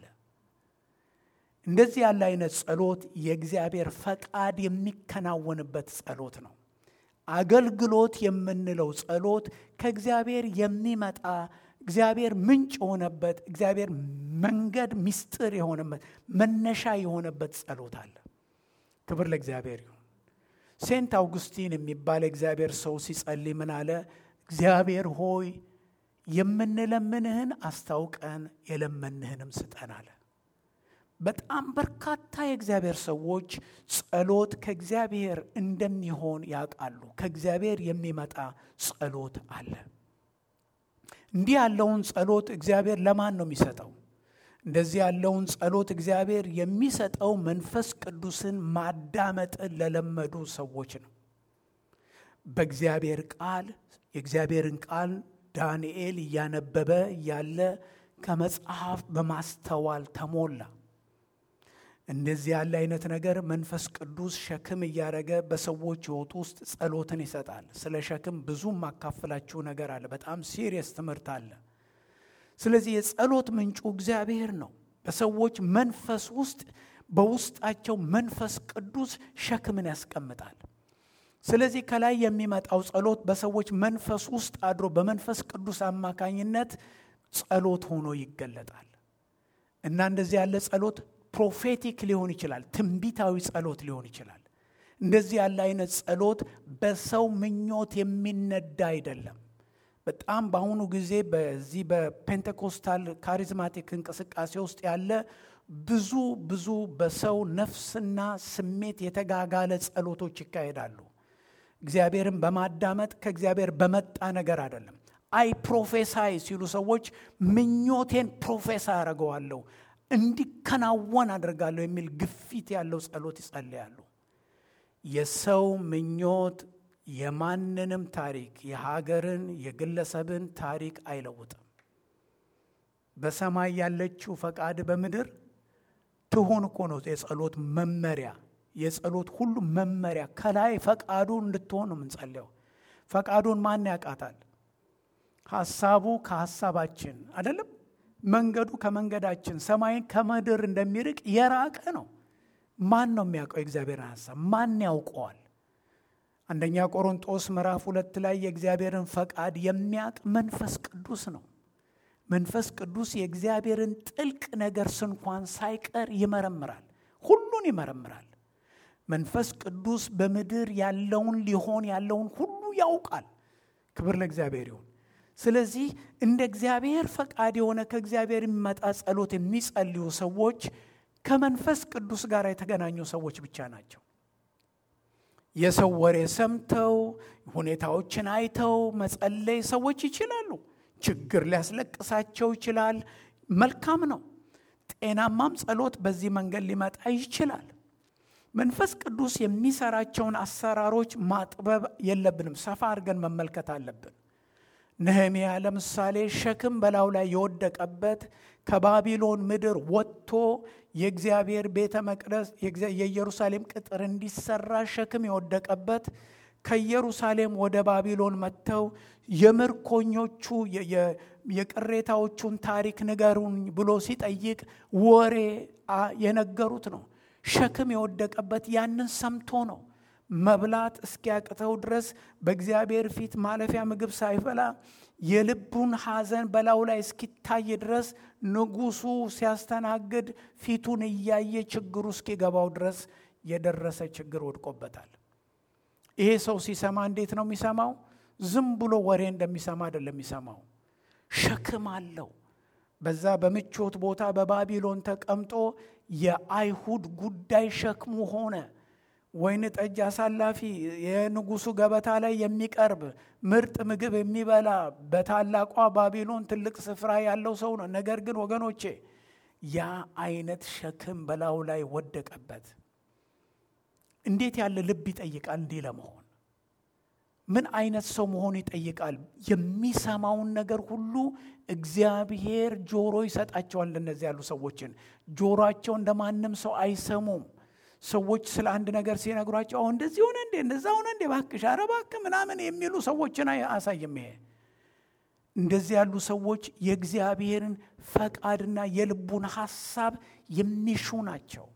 እንደዚህ ያለ አይነት ጸሎት የእግዚአብሔር ፈቃድ የሚከናወንበት ጸሎት ነው። አገልግሎት የምንለው ጸሎት ከእግዚአብሔር የሚመጣ እግዚአብሔር ምንጭ የሆነበት እግዚአብሔር መንገድ ምስጢር የሆነበት መነሻ የሆነበት ጸሎት አለ። ክብር ለእግዚአብሔር ይሁን። ሴንት አውጉስቲን የሚባል እግዚአብሔር ሰው ሲጸልይ ምን አለ? እግዚአብሔር ሆይ የምንለምንህን አስታውቀን የለመንህንም ስጠን አለ። በጣም በርካታ የእግዚአብሔር ሰዎች ጸሎት ከእግዚአብሔር እንደሚሆን ያውቃሉ። ከእግዚአብሔር የሚመጣ ጸሎት አለ። እንዲህ ያለውን ጸሎት እግዚአብሔር ለማን ነው የሚሰጠው? እንደዚህ ያለውን ጸሎት እግዚአብሔር የሚሰጠው መንፈስ ቅዱስን ማዳመጥን ለለመዱ ሰዎች ነው። በእግዚአብሔር ቃል የእግዚአብሔርን ቃል ዳንኤል እያነበበ ያለ ከመጽሐፍ በማስተዋል ተሞላ። እንደዚህ ያለ አይነት ነገር መንፈስ ቅዱስ ሸክም እያደረገ በሰዎች ሕይወት ውስጥ ጸሎትን ይሰጣል። ስለ ሸክም ብዙ ማካፍላችሁ ነገር አለ። በጣም ሲሪየስ ትምህርት አለ። ስለዚህ የጸሎት ምንጩ እግዚአብሔር ነው። በሰዎች መንፈስ ውስጥ በውስጣቸው መንፈስ ቅዱስ ሸክምን ያስቀምጣል። ስለዚህ ከላይ የሚመጣው ጸሎት በሰዎች መንፈስ ውስጥ አድሮ በመንፈስ ቅዱስ አማካኝነት ጸሎት ሆኖ ይገለጣል እና እንደዚህ ያለ ጸሎት ፕሮፌቲክ ሊሆን ይችላል። ትንቢታዊ ጸሎት ሊሆን ይችላል። እንደዚህ ያለ አይነት ጸሎት በሰው ምኞት የሚነዳ አይደለም። በጣም በአሁኑ ጊዜ በዚህ በፔንቴኮስታል ካሪዝማቲክ እንቅስቃሴ ውስጥ ያለ ብዙ ብዙ በሰው ነፍስና ስሜት የተጋጋለ ጸሎቶች ይካሄዳሉ። እግዚአብሔርን በማዳመጥ ከእግዚአብሔር በመጣ ነገር አይደለም። አይ ፕሮፌሳይ ሲሉ ሰዎች ምኞቴን ፕሮፌሳይ አደርገዋለሁ እንዲከናወን አድርጋለሁ የሚል ግፊት ያለው ጸሎት ይጸልያሉ። የሰው ምኞት የማንንም ታሪክ የሀገርን፣ የግለሰብን ታሪክ አይለውጥም። በሰማይ ያለችው ፈቃድ በምድር ትሁን እኮ ነው የጸሎት መመሪያ። የጸሎት ሁሉ መመሪያ ከላይ ፈቃዱ እንድትሆን ነው የምንጸልየው። ፈቃዱን ማን ያውቃታል? ሀሳቡ ከሀሳባችን አይደለም። መንገዱ ከመንገዳችን ሰማይን ከምድር እንደሚርቅ የራቀ ነው። ማን ነው የሚያውቀው የእግዚአብሔርን ሀሳብ? ማን ያውቀዋል? አንደኛ ቆሮንጦስ ምዕራፍ ሁለት ላይ የእግዚአብሔርን ፈቃድ የሚያውቅ መንፈስ ቅዱስ ነው። መንፈስ ቅዱስ የእግዚአብሔርን ጥልቅ ነገር ስንኳን ሳይቀር ይመረምራል፣ ሁሉን ይመረምራል። መንፈስ ቅዱስ በምድር ያለውን ሊሆን ያለውን ሁሉ ያውቃል። ክብር ለእግዚአብሔር ይሁን። ስለዚህ እንደ እግዚአብሔር ፈቃድ የሆነ ከእግዚአብሔር የሚመጣ ጸሎት የሚጸልዩ ሰዎች ከመንፈስ ቅዱስ ጋር የተገናኙ ሰዎች ብቻ ናቸው። የሰው ወሬ ሰምተው ሁኔታዎችን አይተው መጸለይ ሰዎች ይችላሉ። ችግር ሊያስለቅሳቸው ይችላል። መልካም ነው። ጤናማም ጸሎት በዚህ መንገድ ሊመጣ ይችላል። መንፈስ ቅዱስ የሚሰራቸውን አሰራሮች ማጥበብ የለብንም። ሰፋ አድርገን መመልከት አለብን። ነህምያ ለምሳሌ ሸክም በላዩ ላይ የወደቀበት ከባቢሎን ምድር ወጥቶ የእግዚአብሔር ቤተ መቅደስ የኢየሩሳሌም ቅጥር እንዲሰራ ሸክም የወደቀበት ከኢየሩሳሌም ወደ ባቢሎን መጥተው የምርኮኞቹ የቅሬታዎቹን ታሪክ ንገሩኝ ብሎ ሲጠይቅ ወሬ የነገሩት ነው። ሸክም የወደቀበት ያንን ሰምቶ ነው። መብላት እስኪያቅተው ድረስ በእግዚአብሔር ፊት ማለፊያ ምግብ ሳይበላ የልቡን ሐዘን በላዩ ላይ እስኪታይ ድረስ ንጉሡ ሲያስተናግድ ፊቱን እያየ ችግሩ እስኪገባው ድረስ የደረሰ ችግር ወድቆበታል። ይሄ ሰው ሲሰማ እንዴት ነው የሚሰማው? ዝም ብሎ ወሬ እንደሚሰማ አይደለም የሚሰማው። ሸክም አለው። በዛ በምቾት ቦታ በባቢሎን ተቀምጦ የአይሁድ ጉዳይ ሸክሙ ሆነ። ወይን ጠጅ አሳላፊ፣ የንጉሱ ገበታ ላይ የሚቀርብ ምርጥ ምግብ የሚበላ በታላቋ ባቢሎን ትልቅ ስፍራ ያለው ሰው ነው። ነገር ግን ወገኖቼ ያ አይነት ሸክም በላዩ ላይ ወደቀበት። እንዴት ያለ ልብ ይጠይቃል እንዲህ ለመሆን ምን አይነት ሰው መሆን ይጠይቃል? የሚሰማውን ነገር ሁሉ እግዚአብሔር ጆሮ ይሰጣቸዋል። እንደነዚህ ያሉ ሰዎችን ጆሮአቸው እንደ ማንም ሰው አይሰሙም። ሰዎች ስለ አንድ ነገር ሲነግሯቸው አሁን እንደዚህ ሆነ እንዴ እንደዛ ሆነ እንዴ እባክሽ ኧረ እባክህ ምናምን የሚሉ ሰዎችን አያሳይም። ይሄ እንደዚህ ያሉ ሰዎች የእግዚአብሔርን ፈቃድና የልቡን ሐሳብ የሚሹ ናቸው።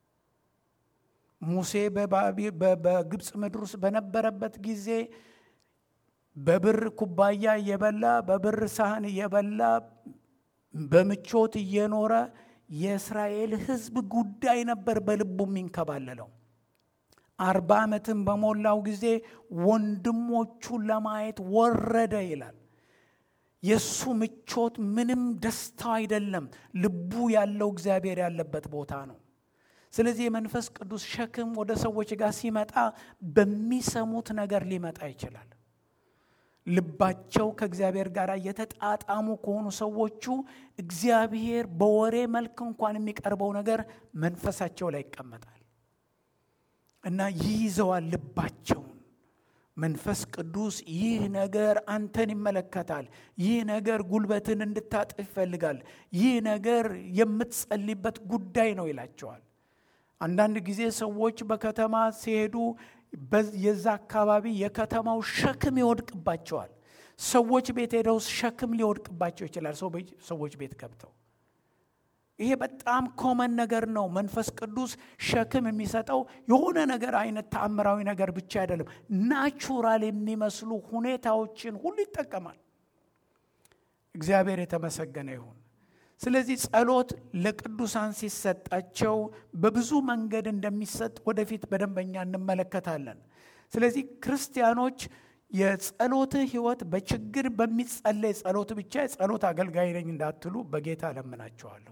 ሙሴ በግብፅ ምድር ውስጥ በነበረበት ጊዜ በብር ኩባያ እየበላ በብር ሳህን እየበላ በምቾት እየኖረ የእስራኤል ሕዝብ ጉዳይ ነበር በልቡ የሚንከባለለው። አርባ ዓመትን በሞላው ጊዜ ወንድሞቹን ለማየት ወረደ ይላል። የእሱ ምቾት ምንም ደስታው አይደለም። ልቡ ያለው እግዚአብሔር ያለበት ቦታ ነው። ስለዚህ የመንፈስ ቅዱስ ሸክም ወደ ሰዎች ጋር ሲመጣ በሚሰሙት ነገር ሊመጣ ይችላል። ልባቸው ከእግዚአብሔር ጋር የተጣጣሙ ከሆኑ ሰዎቹ እግዚአብሔር በወሬ መልክ እንኳን የሚቀርበው ነገር መንፈሳቸው ላይ ይቀመጣል እና ይይዘዋል ልባቸውን። መንፈስ ቅዱስ ይህ ነገር አንተን ይመለከታል። ይህ ነገር ጉልበትን እንድታጥፍ ይፈልጋል። ይህ ነገር የምትጸልይበት ጉዳይ ነው ይላቸዋል። አንዳንድ ጊዜ ሰዎች በከተማ ሲሄዱ የዛ አካባቢ የከተማው ሸክም ይወድቅባቸዋል። ሰዎች ቤት ሄደው ሸክም ሊወድቅባቸው ይችላል። ሰዎች ቤት ገብተው ይሄ በጣም ኮመን ነገር ነው። መንፈስ ቅዱስ ሸክም የሚሰጠው የሆነ ነገር አይነት ተአምራዊ ነገር ብቻ አይደለም። ናቹራል የሚመስሉ ሁኔታዎችን ሁሉ ይጠቀማል። እግዚአብሔር የተመሰገነ ይሁን። ስለዚህ ጸሎት ለቅዱሳን ሲሰጣቸው በብዙ መንገድ እንደሚሰጥ ወደፊት በደንበኛ እንመለከታለን። ስለዚህ ክርስቲያኖች የጸሎት ሕይወት በችግር በሚጸለይ ጸሎት ብቻ የጸሎት አገልጋይ ነኝ እንዳትሉ በጌታ ለምናቸዋለሁ።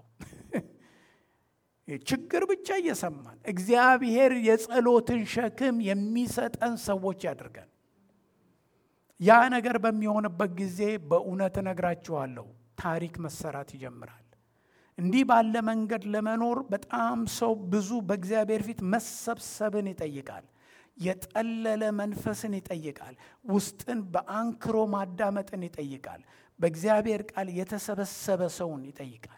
ችግር ብቻ እየሰማን እግዚአብሔር የጸሎትን ሸክም የሚሰጠን ሰዎች ያድርገን። ያ ነገር በሚሆንበት ጊዜ በእውነት እነግራችኋለሁ ታሪክ መሰራት ይጀምራል። እንዲህ ባለ መንገድ ለመኖር በጣም ሰው ብዙ በእግዚአብሔር ፊት መሰብሰብን ይጠይቃል። የጠለለ መንፈስን ይጠይቃል። ውስጥን በአንክሮ ማዳመጥን ይጠይቃል። በእግዚአብሔር ቃል የተሰበሰበ ሰውን ይጠይቃል።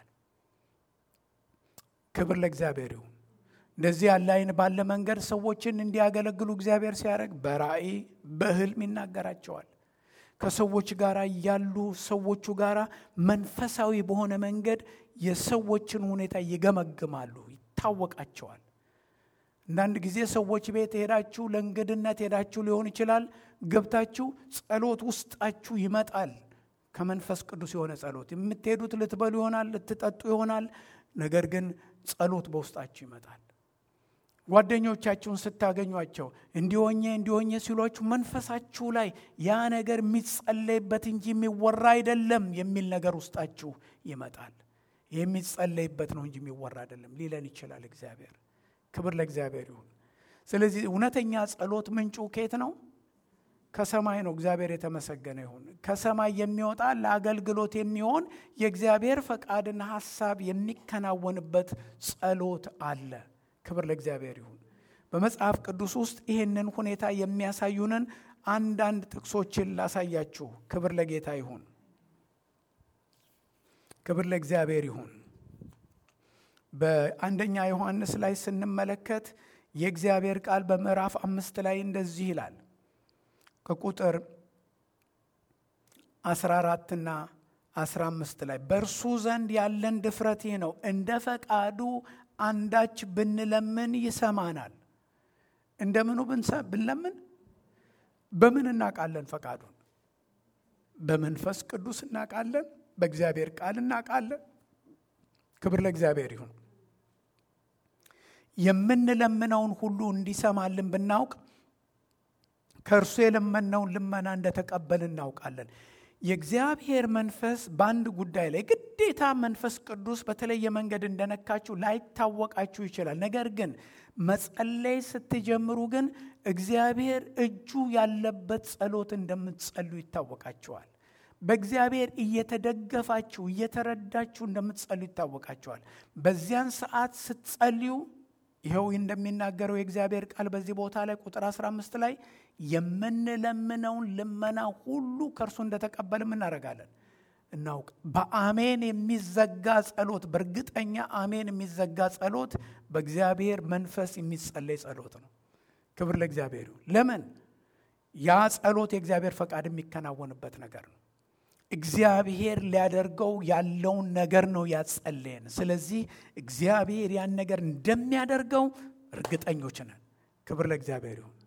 ክብር ለእግዚአብሔር ይሁን። እንደዚህ ያለ አይን ባለ መንገድ ሰዎችን እንዲያገለግሉ እግዚአብሔር ሲያደርግ በራእይ በሕልም ይናገራቸዋል። ከሰዎች ጋር ያሉ ሰዎቹ ጋር መንፈሳዊ በሆነ መንገድ የሰዎችን ሁኔታ ይገመግማሉ፣ ይታወቃቸዋል። አንዳንድ ጊዜ ሰዎች ቤት ሄዳችሁ ለእንግድነት ሄዳችሁ ሊሆን ይችላል። ገብታችሁ ጸሎት ውስጣችሁ ይመጣል። ከመንፈስ ቅዱስ የሆነ ጸሎት የምትሄዱት ልትበሉ ይሆናል፣ ልትጠጡ ይሆናል። ነገር ግን ጸሎት በውስጣችሁ ይመጣል። ጓደኞቻችሁን ስታገኟቸው እንዲሆኜ እንዲሆኜ ሲሏችሁ መንፈሳችሁ ላይ ያ ነገር የሚጸለይበት እንጂ የሚወራ አይደለም የሚል ነገር ውስጣችሁ ይመጣል። የሚጸለይበት ነው እንጂ የሚወራ አይደለም ሊለን ይችላል እግዚአብሔር። ክብር ለእግዚአብሔር ይሁን። ስለዚህ እውነተኛ ጸሎት ምንጩ ከየት ነው? ከሰማይ ነው። እግዚአብሔር የተመሰገነ ይሁን። ከሰማይ የሚወጣ ለአገልግሎት የሚሆን የእግዚአብሔር ፈቃድና ሐሳብ የሚከናወንበት ጸሎት አለ። ክብር ለእግዚአብሔር ይሁን። በመጽሐፍ ቅዱስ ውስጥ ይህንን ሁኔታ የሚያሳዩንን አንዳንድ ጥቅሶችን ላሳያችሁ። ክብር ለጌታ ይሁን። ክብር ለእግዚአብሔር ይሁን። በአንደኛ ዮሐንስ ላይ ስንመለከት የእግዚአብሔር ቃል በምዕራፍ አምስት ላይ እንደዚህ ይላል ከቁጥር 14ና 15 ላይ በእርሱ ዘንድ ያለን ድፍረት ይህ ነው፣ እንደ ፈቃዱ አንዳች ብንለምን ይሰማናል። እንደምኑ ብንለምን በምን እናውቃለን? ፈቃዱን በመንፈስ ቅዱስ እናውቃለን። በእግዚአብሔር ቃል እናውቃለን። ክብር ለእግዚአብሔር ይሁን። የምንለምነውን ሁሉ እንዲሰማልን ብናውቅ ከእርሱ የለመነውን ልመና እንደተቀበል እናውቃለን። የእግዚአብሔር መንፈስ በአንድ ጉዳይ ላይ ግዴታ መንፈስ ቅዱስ በተለየ መንገድ እንደነካችሁ ላይታወቃችሁ ይችላል። ነገር ግን መጸለይ ስትጀምሩ ግን እግዚአብሔር እጁ ያለበት ጸሎት እንደምትጸሉ ይታወቃችኋል። በእግዚአብሔር እየተደገፋችሁ እየተረዳችሁ እንደምትጸሉ ይታወቃችኋል። በዚያን ሰዓት ስትጸልዩ ይኸው እንደሚናገረው የእግዚአብሔር ቃል በዚህ ቦታ ላይ ቁጥር 15 ላይ የምንለምነውን ልመና ሁሉ ከእርሱ እንደተቀበልም እናደርጋለን እናውቅ። በአሜን የሚዘጋ ጸሎት፣ በእርግጠኛ አሜን የሚዘጋ ጸሎት በእግዚአብሔር መንፈስ የሚጸለይ ጸሎት ነው። ክብር ለእግዚአብሔር ይሁን። ለምን? ያ ጸሎት የእግዚአብሔር ፈቃድ የሚከናወንበት ነገር ነው። እግዚአብሔር ሊያደርገው ያለውን ነገር ነው ያጸለየን። ስለዚህ እግዚአብሔር ያን ነገር እንደሚያደርገው እርግጠኞች ነን። ክብር ለእግዚአብሔር ይሁን።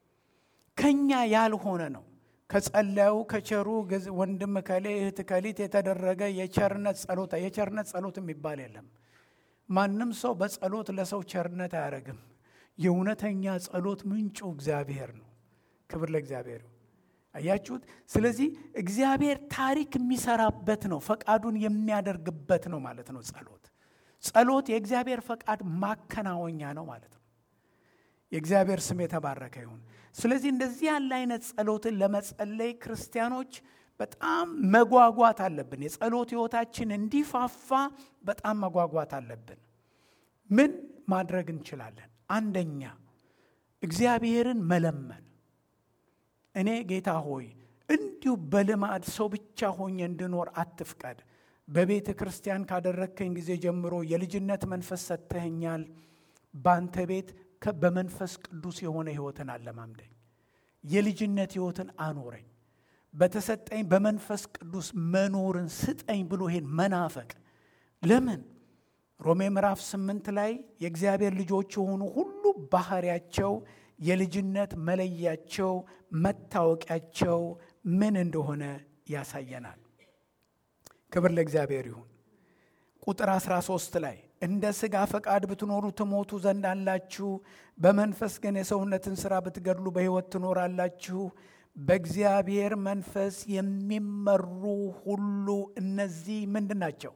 ከኛ ያልሆነ ነው ከጸለዩ ከቸሩ ወንድም ከሌ እህት ከሊት የተደረገ የቸርነት ጸሎት የቸርነት ጸሎት የሚባል የለም። ማንም ሰው በጸሎት ለሰው ቸርነት አያደርግም። የእውነተኛ ጸሎት ምንጩ እግዚአብሔር ነው። ክብር ለእግዚአብሔር ይሁን። አያችሁት? ስለዚህ እግዚአብሔር ታሪክ የሚሰራበት ነው፣ ፈቃዱን የሚያደርግበት ነው ማለት ነው። ጸሎት ጸሎት የእግዚአብሔር ፈቃድ ማከናወኛ ነው ማለት ነው። የእግዚአብሔር ስም የተባረከ ይሁን። ስለዚህ እንደዚህ ያለ አይነት ጸሎትን ለመጸለይ ክርስቲያኖች በጣም መጓጓት አለብን። የጸሎት ሕይወታችን እንዲፋፋ በጣም መጓጓት አለብን። ምን ማድረግ እንችላለን? አንደኛ እግዚአብሔርን መለመን እኔ ጌታ ሆይ እንዲሁ በልማድ ሰው ብቻ ሆኜ እንድኖር አትፍቀድ። በቤተ ክርስቲያን ካደረግከኝ ጊዜ ጀምሮ የልጅነት መንፈስ ሰጥተኸኛል። በአንተ ቤት በመንፈስ ቅዱስ የሆነ ሕይወትን አለማምደኝ፣ የልጅነት ሕይወትን አኖረኝ፣ በተሰጠኝ በመንፈስ ቅዱስ መኖርን ስጠኝ ብሎ ይሄን መናፈቅ ለምን? ሮሜ ምዕራፍ ስምንት ላይ የእግዚአብሔር ልጆች የሆኑ ሁሉ ባህሪያቸው የልጅነት መለያቸው መታወቂያቸው ምን እንደሆነ ያሳየናል። ክብር ለእግዚአብሔር ይሁን። ቁጥር 13 ላይ እንደ ሥጋ ፈቃድ ብትኖሩ ትሞቱ ዘንድ አላችሁ፣ በመንፈስ ግን የሰውነትን ሥራ ብትገድሉ በሕይወት ትኖራላችሁ። በእግዚአብሔር መንፈስ የሚመሩ ሁሉ እነዚህ ምንድን ናቸው?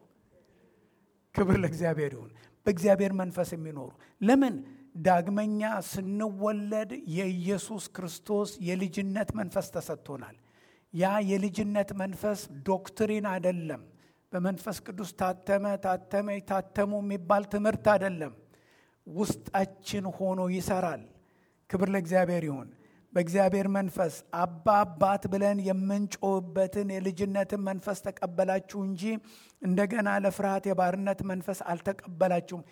ክብር ለእግዚአብሔር ይሁን። በእግዚአብሔር መንፈስ የሚኖሩ ለምን ዳግመኛ ስንወለድ የኢየሱስ ክርስቶስ የልጅነት መንፈስ ተሰጥቶናል። ያ የልጅነት መንፈስ ዶክትሪን አይደለም። በመንፈስ ቅዱስ ታተመ ታተመ ታተሙ የሚባል ትምህርት አይደለም። ውስጣችን ሆኖ ይሰራል። ክብር ለእግዚአብሔር ይሁን። በእግዚአብሔር መንፈስ አባ አባት ብለን የምንጮህበትን የልጅነትን መንፈስ ተቀበላችሁ እንጂ እንደገና ለፍርሃት የባርነት መንፈስ አልተቀበላችሁም።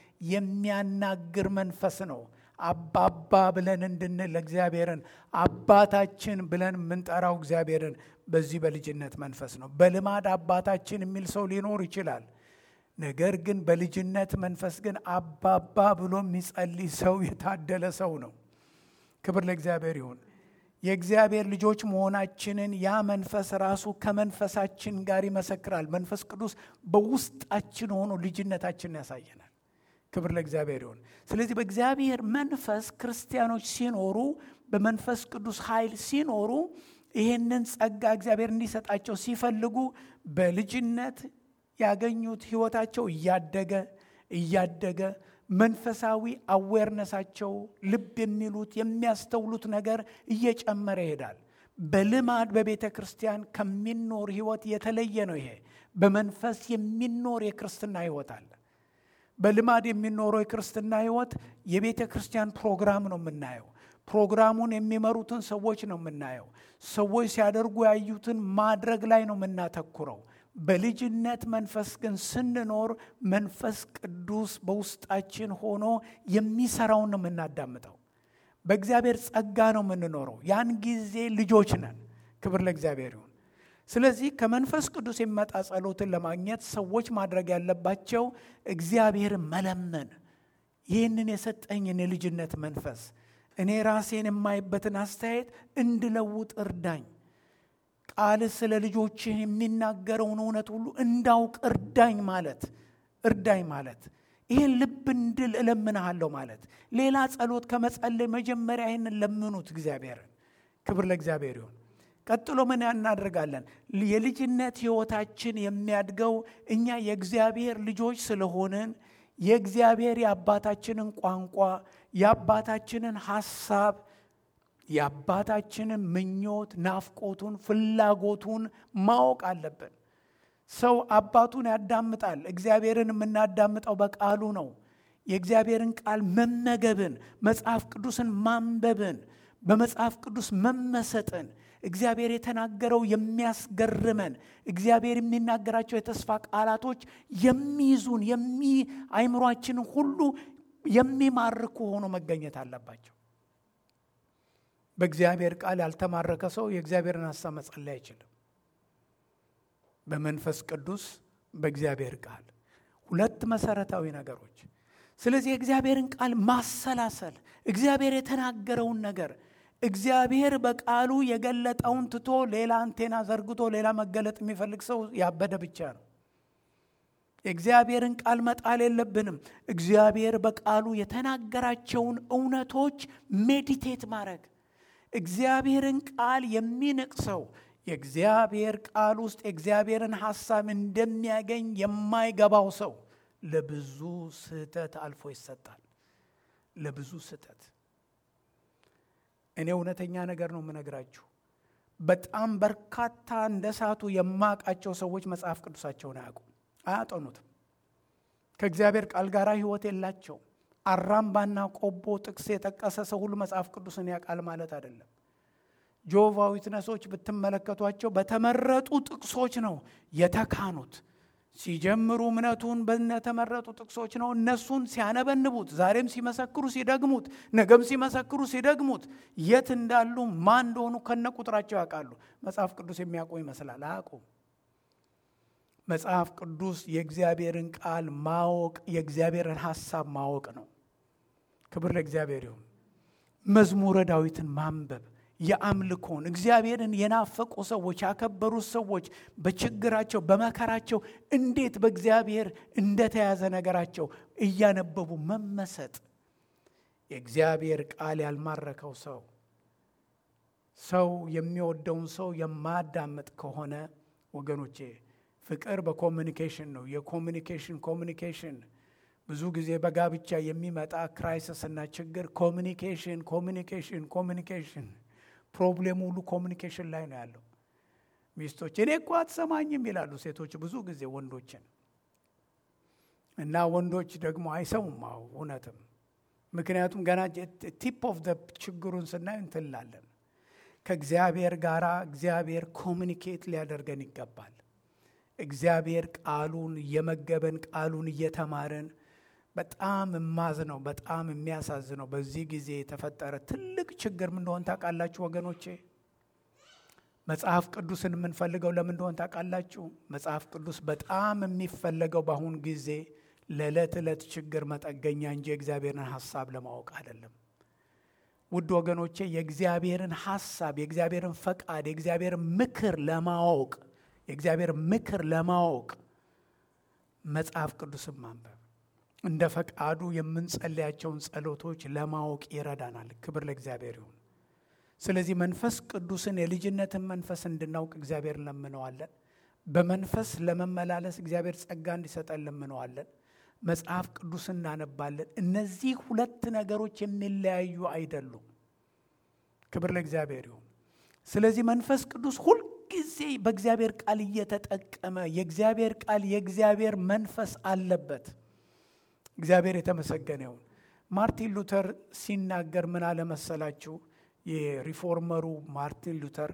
የሚያናግር መንፈስ ነው። አባባ ብለን እንድንል እግዚአብሔርን አባታችን ብለን የምንጠራው እግዚአብሔርን በዚህ በልጅነት መንፈስ ነው። በልማድ አባታችን የሚል ሰው ሊኖር ይችላል። ነገር ግን በልጅነት መንፈስ ግን አባባ ብሎ የሚጸልይ ሰው የታደለ ሰው ነው። ክብር ለእግዚአብሔር ይሁን። የእግዚአብሔር ልጆች መሆናችንን ያ መንፈስ ራሱ ከመንፈሳችን ጋር ይመሰክራል። መንፈስ ቅዱስ በውስጣችን ሆኖ ልጅነታችንን ያሳየናል። ክብር ለእግዚአብሔር ይሁን። ስለዚህ በእግዚአብሔር መንፈስ ክርስቲያኖች ሲኖሩ፣ በመንፈስ ቅዱስ ኃይል ሲኖሩ፣ ይህንን ጸጋ እግዚአብሔር እንዲሰጣቸው ሲፈልጉ በልጅነት ያገኙት ሕይወታቸው እያደገ እያደገ መንፈሳዊ አዌርነሳቸው ልብ የሚሉት የሚያስተውሉት ነገር እየጨመረ ይሄዳል። በልማድ በቤተ ክርስቲያን ከሚኖር ሕይወት የተለየ ነው። ይሄ በመንፈስ የሚኖር የክርስትና ሕይወት አለ። በልማድ የሚኖረው የክርስትና ሕይወት የቤተ ክርስቲያን ፕሮግራም ነው የምናየው። ፕሮግራሙን የሚመሩትን ሰዎች ነው የምናየው። ሰዎች ሲያደርጉ ያዩትን ማድረግ ላይ ነው የምናተኩረው። በልጅነት መንፈስ ግን ስንኖር መንፈስ ቅዱስ በውስጣችን ሆኖ የሚሰራውን ነው የምናዳምጠው። በእግዚአብሔር ጸጋ ነው የምንኖረው። ያን ጊዜ ልጆች ነን። ክብር ለእግዚአብሔር ይሁን። ስለዚህ ከመንፈስ ቅዱስ የሚመጣ ጸሎትን ለማግኘት ሰዎች ማድረግ ያለባቸው እግዚአብሔርን መለመን፣ ይህንን የሰጠኝን የልጅነት መንፈስ እኔ ራሴን የማይበትን አስተያየት እንድለውጥ እርዳኝ ቃል ስለ ልጆችህ የሚናገረውን እውነት ሁሉ እንዳውቅ እርዳኝ ማለት እርዳኝ ማለት ይህን ልብ እንድል እለምንሃለሁ ማለት። ሌላ ጸሎት ከመጸለይ መጀመሪያ ይህንን ለምኑት እግዚአብሔርን። ክብር ለእግዚአብሔር ይሁን። ቀጥሎ ምን እናደርጋለን? የልጅነት ሕይወታችን የሚያድገው እኛ የእግዚአብሔር ልጆች ስለሆንን የእግዚአብሔር የአባታችንን ቋንቋ የአባታችንን ሐሳብ የአባታችንን ምኞት፣ ናፍቆቱን፣ ፍላጎቱን ማወቅ አለብን። ሰው አባቱን ያዳምጣል። እግዚአብሔርን የምናዳምጠው በቃሉ ነው። የእግዚአብሔርን ቃል መመገብን፣ መጽሐፍ ቅዱስን ማንበብን፣ በመጽሐፍ ቅዱስ መመሰጥን፣ እግዚአብሔር የተናገረው የሚያስገርመን፣ እግዚአብሔር የሚናገራቸው የተስፋ ቃላቶች የሚይዙን የሚ አይምሯችንን ሁሉ የሚማርኩ ሆኖ መገኘት አለባቸው። በእግዚአብሔር ቃል ያልተማረከ ሰው የእግዚአብሔርን ሀሳብ መጸለይ አይችልም። በመንፈስ ቅዱስ በእግዚአብሔር ቃል ሁለት መሰረታዊ ነገሮች። ስለዚህ የእግዚአብሔርን ቃል ማሰላሰል፣ እግዚአብሔር የተናገረውን ነገር እግዚአብሔር በቃሉ የገለጠውን ትቶ ሌላ አንቴና ዘርግቶ ሌላ መገለጥ የሚፈልግ ሰው ያበደ ብቻ ነው። የእግዚአብሔርን ቃል መጣል የለብንም። እግዚአብሔር በቃሉ የተናገራቸውን እውነቶች ሜዲቴት ማድረግ እግዚአብሔርን ቃል የሚንቅ ሰው የእግዚአብሔር ቃል ውስጥ የእግዚአብሔርን ሐሳብ እንደሚያገኝ የማይገባው ሰው ለብዙ ስህተት አልፎ ይሰጣል። ለብዙ ስህተት እኔ እውነተኛ ነገር ነው የምነግራችሁ። በጣም በርካታ እንደ ሳቱ የማውቃቸው ሰዎች መጽሐፍ ቅዱሳቸውን አያውቁም፣ አያጠኑትም። ከእግዚአብሔር ቃል ጋር ሕይወት የላቸው። አራምባና ቆቦ ጥቅስ የጠቀሰ ሰው ሁሉ መጽሐፍ ቅዱስን ያውቃል ማለት አይደለም። ጆቫ ዊትነሶች ብትመለከቷቸው በተመረጡ ጥቅሶች ነው የተካኑት። ሲጀምሩ እምነቱን በተመረጡ ጥቅሶች ነው። እነሱን ሲያነበንቡት፣ ዛሬም ሲመሰክሩ ሲደግሙት፣ ነገም ሲመሰክሩ ሲደግሙት የት እንዳሉ ማን እንደሆኑ ከነ ቁጥራቸው ያውቃሉ። መጽሐፍ ቅዱስ የሚያውቁ ይመስላል፣ አያውቁም። መጽሐፍ ቅዱስ የእግዚአብሔርን ቃል ማወቅ የእግዚአብሔርን ሐሳብ ማወቅ ነው። ክብር ለእግዚአብሔር ይሁን። መዝሙረ ዳዊትን ማንበብ የአምልኮን እግዚአብሔርን የናፈቁ ሰዎች ያከበሩት ሰዎች በችግራቸው በመከራቸው እንዴት በእግዚአብሔር እንደተያዘ ነገራቸው እያነበቡ መመሰጥ። የእግዚአብሔር ቃል ያልማረከው ሰው ሰው የሚወደውን ሰው የማያዳምጥ ከሆነ ወገኖቼ ፍቅር በኮሚኒኬሽን ነው። የኮሚኒኬሽን ኮሚኒኬሽን ብዙ ጊዜ በጋብቻ የሚመጣ ክራይሲስ እና ችግር ኮሚኒኬሽን ኮሚኒኬሽን ኮሚኒኬሽን ፕሮብሌሙ ሁሉ ኮሚኒኬሽን ላይ ነው ያለው። ሚስቶች እኔ እኮ አትሰማኝም ይላሉ ሴቶች ብዙ ጊዜ ወንዶችን እና ወንዶች ደግሞ አይሰሙም። አዎ እውነትም፣ ምክንያቱም ገና ቲፕ ኦፍ ደ ችግሩን ስናይ እንትላለን። ከእግዚአብሔር ጋር እግዚአብሔር ኮሚኒኬት ሊያደርገን ይገባል። እግዚአብሔር ቃሉን እየመገበን ቃሉን እየተማርን በጣም የማዝነው በጣም የሚያሳዝነው በዚህ ጊዜ የተፈጠረ ትልቅ ችግር ምን እንደሆን ታውቃላችሁ ወገኖቼ? መጽሐፍ ቅዱስን የምንፈልገው ለምን እንደሆን ታውቃላችሁ? መጽሐፍ ቅዱስ በጣም የሚፈለገው በአሁን ጊዜ ለዕለት ዕለት ችግር መጠገኛ እንጂ የእግዚአብሔርን ሐሳብ ለማወቅ አይደለም። ውድ ወገኖቼ የእግዚአብሔርን ሐሳብ፣ የእግዚአብሔርን ፈቃድ፣ የእግዚአብሔርን ምክር ለማወቅ የእግዚአብሔር ምክር ለማወቅ መጽሐፍ ቅዱስን ማንበብ እንደ ፈቃዱ የምንጸልያቸውን ጸሎቶች ለማወቅ ይረዳናል። ክብር ለእግዚአብሔር ይሁን። ስለዚህ መንፈስ ቅዱስን የልጅነትን መንፈስ እንድናውቅ እግዚአብሔር እንለምነዋለን። በመንፈስ ለመመላለስ እግዚአብሔር ጸጋ እንዲሰጠን እንለምነዋለን። መጽሐፍ ቅዱስ እናነባለን። እነዚህ ሁለት ነገሮች የሚለያዩ አይደሉም። ክብር ለእግዚአብሔር ይሁን። ስለዚህ መንፈስ ቅዱስ ሁል ጊዜ በእግዚአብሔር ቃል እየተጠቀመ የእግዚአብሔር ቃል የእግዚአብሔር መንፈስ አለበት። እግዚአብሔር የተመሰገነ ይሁን። ማርቲን ሉተር ሲናገር ምን አለመሰላችሁ? የሪፎርመሩ ማርቲን ሉተር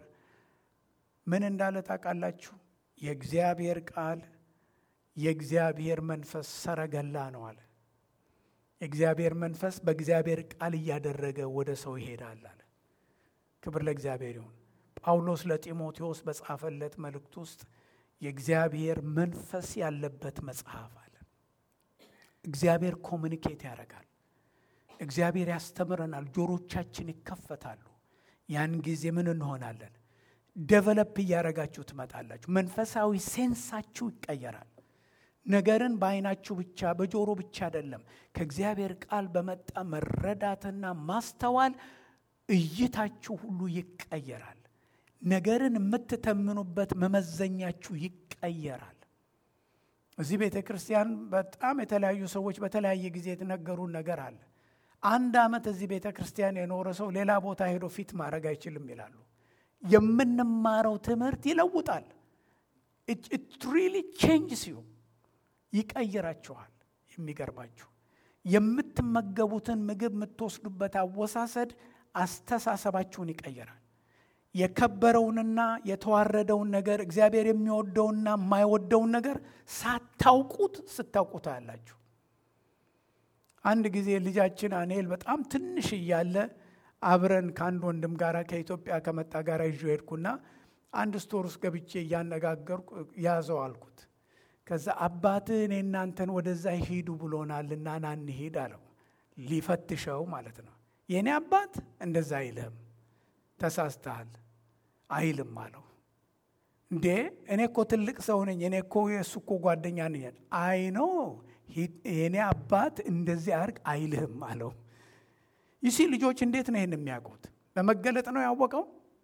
ምን እንዳለ ታውቃላችሁ? የእግዚአብሔር ቃል የእግዚአብሔር መንፈስ ሰረገላ ነው አለ። የእግዚአብሔር መንፈስ በእግዚአብሔር ቃል እያደረገ ወደ ሰው ይሄዳል አለ። ክብር ለእግዚአብሔር ይሁን። ጳውሎስ ለጢሞቴዎስ በጻፈለት መልእክት ውስጥ የእግዚአብሔር መንፈስ ያለበት መጽሐፍ አለ። እግዚአብሔር ኮሚኒኬት ያደርጋል። እግዚአብሔር ያስተምረናል። ጆሮቻችን ይከፈታሉ። ያን ጊዜ ምን እንሆናለን? ደቨለፕ እያደረጋችሁ ትመጣላችሁ። መንፈሳዊ ሴንሳችሁ ይቀየራል። ነገርን በዓይናችሁ ብቻ በጆሮ ብቻ አይደለም፣ ከእግዚአብሔር ቃል በመጣ መረዳትና ማስተዋል እይታችሁ ሁሉ ይቀየራል። ነገርን የምትተምኑበት መመዘኛችሁ ይቀየራል። እዚህ ቤተ ክርስቲያን በጣም የተለያዩ ሰዎች በተለያየ ጊዜ የተነገሩን ነገር አለ። አንድ ዓመት እዚህ ቤተ ክርስቲያን የኖረ ሰው ሌላ ቦታ ሄዶ ፊት ማድረግ አይችልም ይላሉ። የምንማረው ትምህርት ይለውጣል። ኢት ሪሊ ቼንጅስ ዩ ይቀይራችኋል። የሚገርማችሁ የምትመገቡትን ምግብ የምትወስዱበት አወሳሰድ አስተሳሰባችሁን ይቀይራል። የከበረውንና የተዋረደውን ነገር እግዚአብሔር የሚወደውና የማይወደውን ነገር ሳታውቁት ስታውቁት ያላችሁ። አንድ ጊዜ ልጃችን አኔል በጣም ትንሽ እያለ አብረን ከአንድ ወንድም ጋር ከኢትዮጵያ ከመጣ ጋር ይዤ ሄድኩና አንድ ስቶር ውስጥ ገብቼ እያነጋገርኩ ያዘው አልኩት። ከዛ አባትህ እኔ እናንተን ወደዛ ሂዱ ብሎናልና ና እንሂድ አለው። ሊፈትሸው ማለት ነው። የእኔ አባት እንደዛ አይልህም ተሳስተሃል አይልም አለው። እንዴ እኔ እኮ ትልቅ ሰው ነኝ፣ እኔ እኮ የእሱ እኮ ጓደኛ ነኝ። አይ ኖ የእኔ አባት እንደዚህ አርግ አይልህም አለው። ይሲ ልጆች እንዴት ነው ይህን የሚያውቁት? በመገለጥ ነው ያወቀው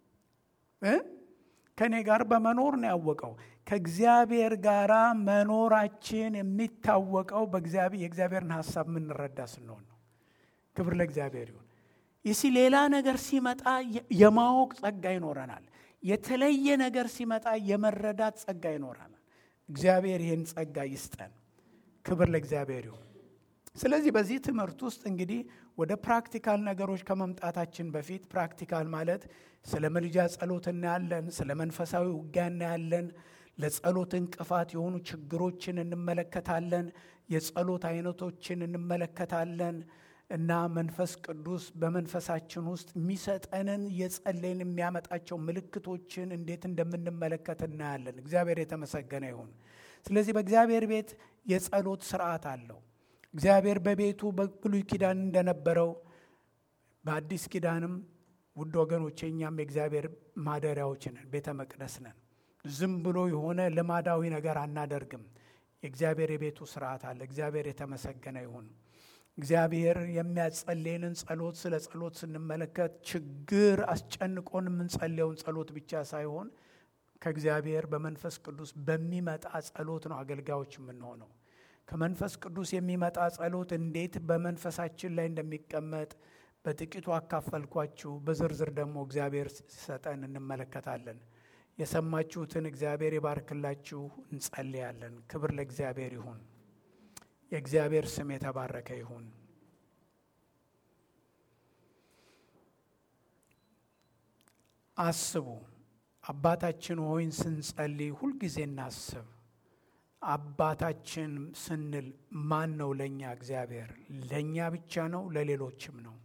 እ ከእኔ ጋር በመኖር ነው ያወቀው። ከእግዚአብሔር ጋር መኖራችን የሚታወቀው በእግዚአብሔር የእግዚአብሔርን ሀሳብ የምንረዳ ስንሆን ነው። ክብር ለእግዚአብሔር ይሁን። ይሲ ሌላ ነገር ሲመጣ የማወቅ ጸጋ ይኖረናል። የተለየ ነገር ሲመጣ የመረዳት ጸጋ ይኖረናል። እግዚአብሔር ይህን ጸጋ ይስጠን። ክብር ለእግዚአብሔር ይሁን። ስለዚህ በዚህ ትምህርት ውስጥ እንግዲህ ወደ ፕራክቲካል ነገሮች ከመምጣታችን በፊት ፕራክቲካል ማለት ስለ መልጃ ጸሎት እናያለን፣ ስለ መንፈሳዊ ውጊያ እናያለን፣ ለጸሎት እንቅፋት የሆኑ ችግሮችን እንመለከታለን፣ የጸሎት አይነቶችን እንመለከታለን እና መንፈስ ቅዱስ በመንፈሳችን ውስጥ የሚሰጠንን የጸለይን የሚያመጣቸው ምልክቶችን እንዴት እንደምንመለከት እናያለን። እግዚአብሔር የተመሰገነ ይሁን። ስለዚህ በእግዚአብሔር ቤት የጸሎት ስርዓት አለው። እግዚአብሔር በቤቱ በብሉይ ኪዳን እንደነበረው በአዲስ ኪዳንም ውድ ወገኖቼ እኛም የእግዚአብሔር ማደሪያዎች ነን፣ ቤተ መቅደስ ነን። ዝም ብሎ የሆነ ልማዳዊ ነገር አናደርግም። የእግዚአብሔር የቤቱ ስርዓት አለ። እግዚአብሔር የተመሰገነ ይሁን። እግዚአብሔር የሚያጸልየንን ጸሎት ስለ ጸሎት ስንመለከት ችግር አስጨንቆን የምንጸልየውን ጸሎት ብቻ ሳይሆን ከእግዚአብሔር በመንፈስ ቅዱስ በሚመጣ ጸሎት ነው አገልጋዮች የምንሆነው። ከመንፈስ ቅዱስ የሚመጣ ጸሎት እንዴት በመንፈሳችን ላይ እንደሚቀመጥ በጥቂቱ አካፈልኳችሁ። በዝርዝር ደግሞ እግዚአብሔር ሲሰጠን እንመለከታለን። የሰማችሁትን እግዚአብሔር ይባርክላችሁ። እንጸልያለን። ክብር ለእግዚአብሔር ይሁን። የእግዚአብሔር ስም የተባረከ ይሁን። አስቡ። አባታችን ሆይን ስንጸልይ ሁልጊዜ እናስብ። አባታችን ስንል ማን ነው? ለእኛ እግዚአብሔር ለእኛ ብቻ ነው? ለሌሎችም ነው?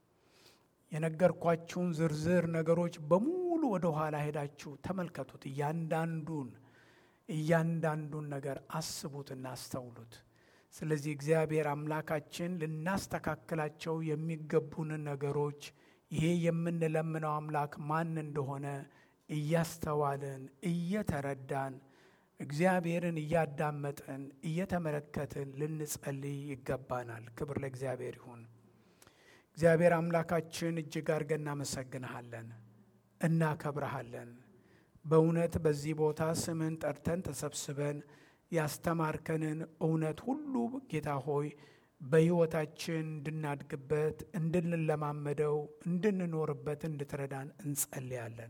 የነገርኳችሁን ዝርዝር ነገሮች በሙሉ ወደ ኋላ ሄዳችሁ ተመልከቱት። እያንዳንዱን እያንዳንዱን ነገር አስቡትና አስተውሉት። ስለዚህ እግዚአብሔር አምላካችን ልናስተካክላቸው የሚገቡንን ነገሮች ይሄ የምንለምነው አምላክ ማን እንደሆነ እያስተዋልን እየተረዳን እግዚአብሔርን እያዳመጥን እየተመለከትን ልንጸልይ ይገባናል። ክብር ለእግዚአብሔር ይሁን። እግዚአብሔር አምላካችን እጅግ አድርገን እናመሰግንሃለን፣ እናከብረሃለን። በእውነት በዚህ ቦታ ስምህን ጠርተን ተሰብስበን ያስተማርከንን እውነት ሁሉ ጌታ ሆይ በሕይወታችን እንድናድግበት፣ እንድንለማመደው፣ እንድንኖርበት እንድትረዳን እንጸልያለን።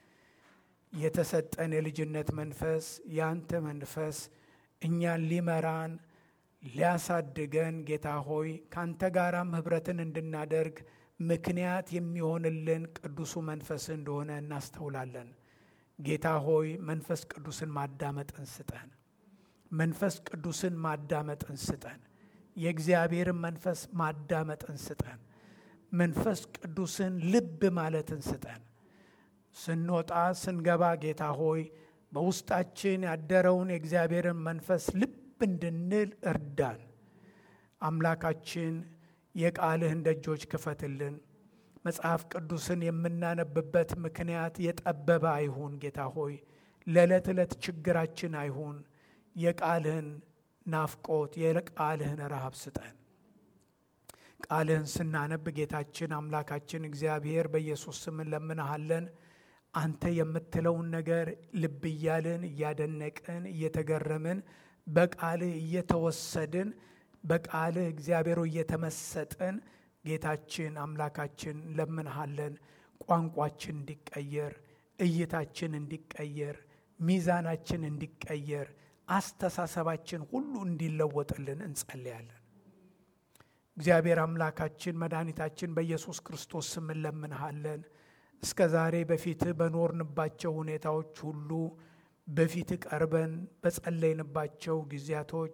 የተሰጠን የልጅነት መንፈስ ያንተ መንፈስ እኛን ሊመራን ሊያሳድገን ጌታ ሆይ ከአንተ ጋራም ኅብረትን እንድናደርግ ምክንያት የሚሆንልን ቅዱሱ መንፈስ እንደሆነ እናስተውላለን። ጌታ ሆይ መንፈስ ቅዱስን ማዳመጥን ስጠን። መንፈስ ቅዱስን ማዳመጥን ስጠን። የእግዚአብሔርን መንፈስ ማዳመጥን ስጠን። መንፈስ ቅዱስን ልብ ማለትን ስጠን። ስንወጣ ስንገባ ጌታ ሆይ በውስጣችን ያደረውን የእግዚአብሔርን መንፈስ ልብ እንድንል እርዳን። አምላካችን የቃልህን ደጆች ክፈትልን። መጽሐፍ ቅዱስን የምናነብበት ምክንያት የጠበበ አይሁን ጌታ ሆይ፣ ለዕለት ዕለት ችግራችን አይሁን። የቃልህን ናፍቆት የቃልህን ረሃብ ስጠን። ቃልህን ስናነብ ጌታችን አምላካችን እግዚአብሔር በኢየሱስ ስም እንለምንሃለን። አንተ የምትለውን ነገር ልብ እያልን እያደነቅን እየተገረምን በቃልህ እየተወሰድን በቃልህ እግዚአብሔሮ እየተመሰጥን ጌታችን አምላካችን ለምንሃለን። ቋንቋችን እንዲቀየር፣ እይታችን እንዲቀየር፣ ሚዛናችን እንዲቀየር፣ አስተሳሰባችን ሁሉ እንዲለወጥልን እንጸልያለን። እግዚአብሔር አምላካችን መድኃኒታችን በኢየሱስ ክርስቶስ ስም እንለምንሃለን። እስከ ዛሬ በፊትህ በኖርንባቸው ሁኔታዎች ሁሉ በፊትህ ቀርበን በጸለይንባቸው ጊዜያቶች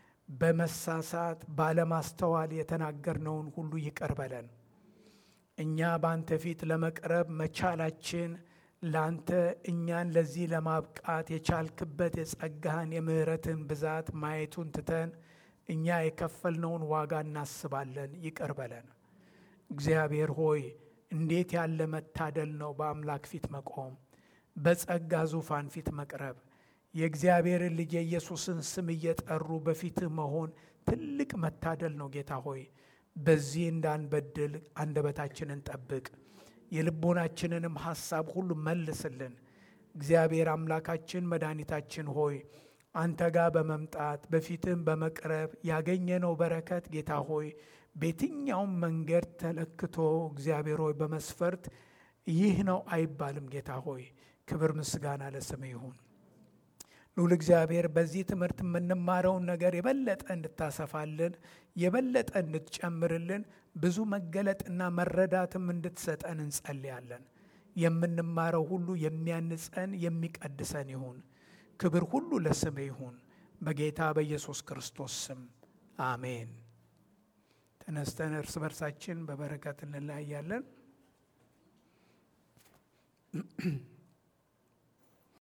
በመሳሳት ባለማስተዋል የተናገርነውን ሁሉ ይቅር በለን። እኛ በአንተ ፊት ለመቅረብ መቻላችን ለአንተ እኛን ለዚህ ለማብቃት የቻልክበት የጸጋህን የምሕረትን ብዛት ማየቱን ትተን እኛ የከፈልነውን ዋጋ እናስባለን። ይቅር በለን። እግዚአብሔር ሆይ እንዴት ያለ መታደል ነው በአምላክ ፊት መቆም፣ በጸጋ ዙፋን ፊት መቅረብ፣ የእግዚአብሔርን ልጅ የኢየሱስን ስም እየጠሩ በፊትህ መሆን ትልቅ መታደል ነው። ጌታ ሆይ በዚህ እንዳንበድል አንደበታችንን ጠብቅ፣ የልቦናችንንም ሐሳብ ሁሉ መልስልን። እግዚአብሔር አምላካችን መድኃኒታችን ሆይ አንተ ጋር በመምጣት በፊትህም በመቅረብ ያገኘነው በረከት ጌታ ሆይ በየትኛውም መንገድ ተለክቶ እግዚአብሔር ሆይ በመስፈርት ይህ ነው አይባልም። ጌታ ሆይ ክብር ምስጋና ለስም ይሁን። ልዑል እግዚአብሔር በዚህ ትምህርት የምንማረውን ነገር የበለጠ እንድታሰፋልን የበለጠ እንድትጨምርልን ብዙ መገለጥና መረዳትም እንድትሰጠን እንጸልያለን። የምንማረው ሁሉ የሚያንጸን የሚቀድሰን ይሁን። ክብር ሁሉ ለስም ይሁን። በጌታ በኢየሱስ ክርስቶስ ስም አሜን። ተነስተን እርስ በርሳችን በበረከት እንለያያለን።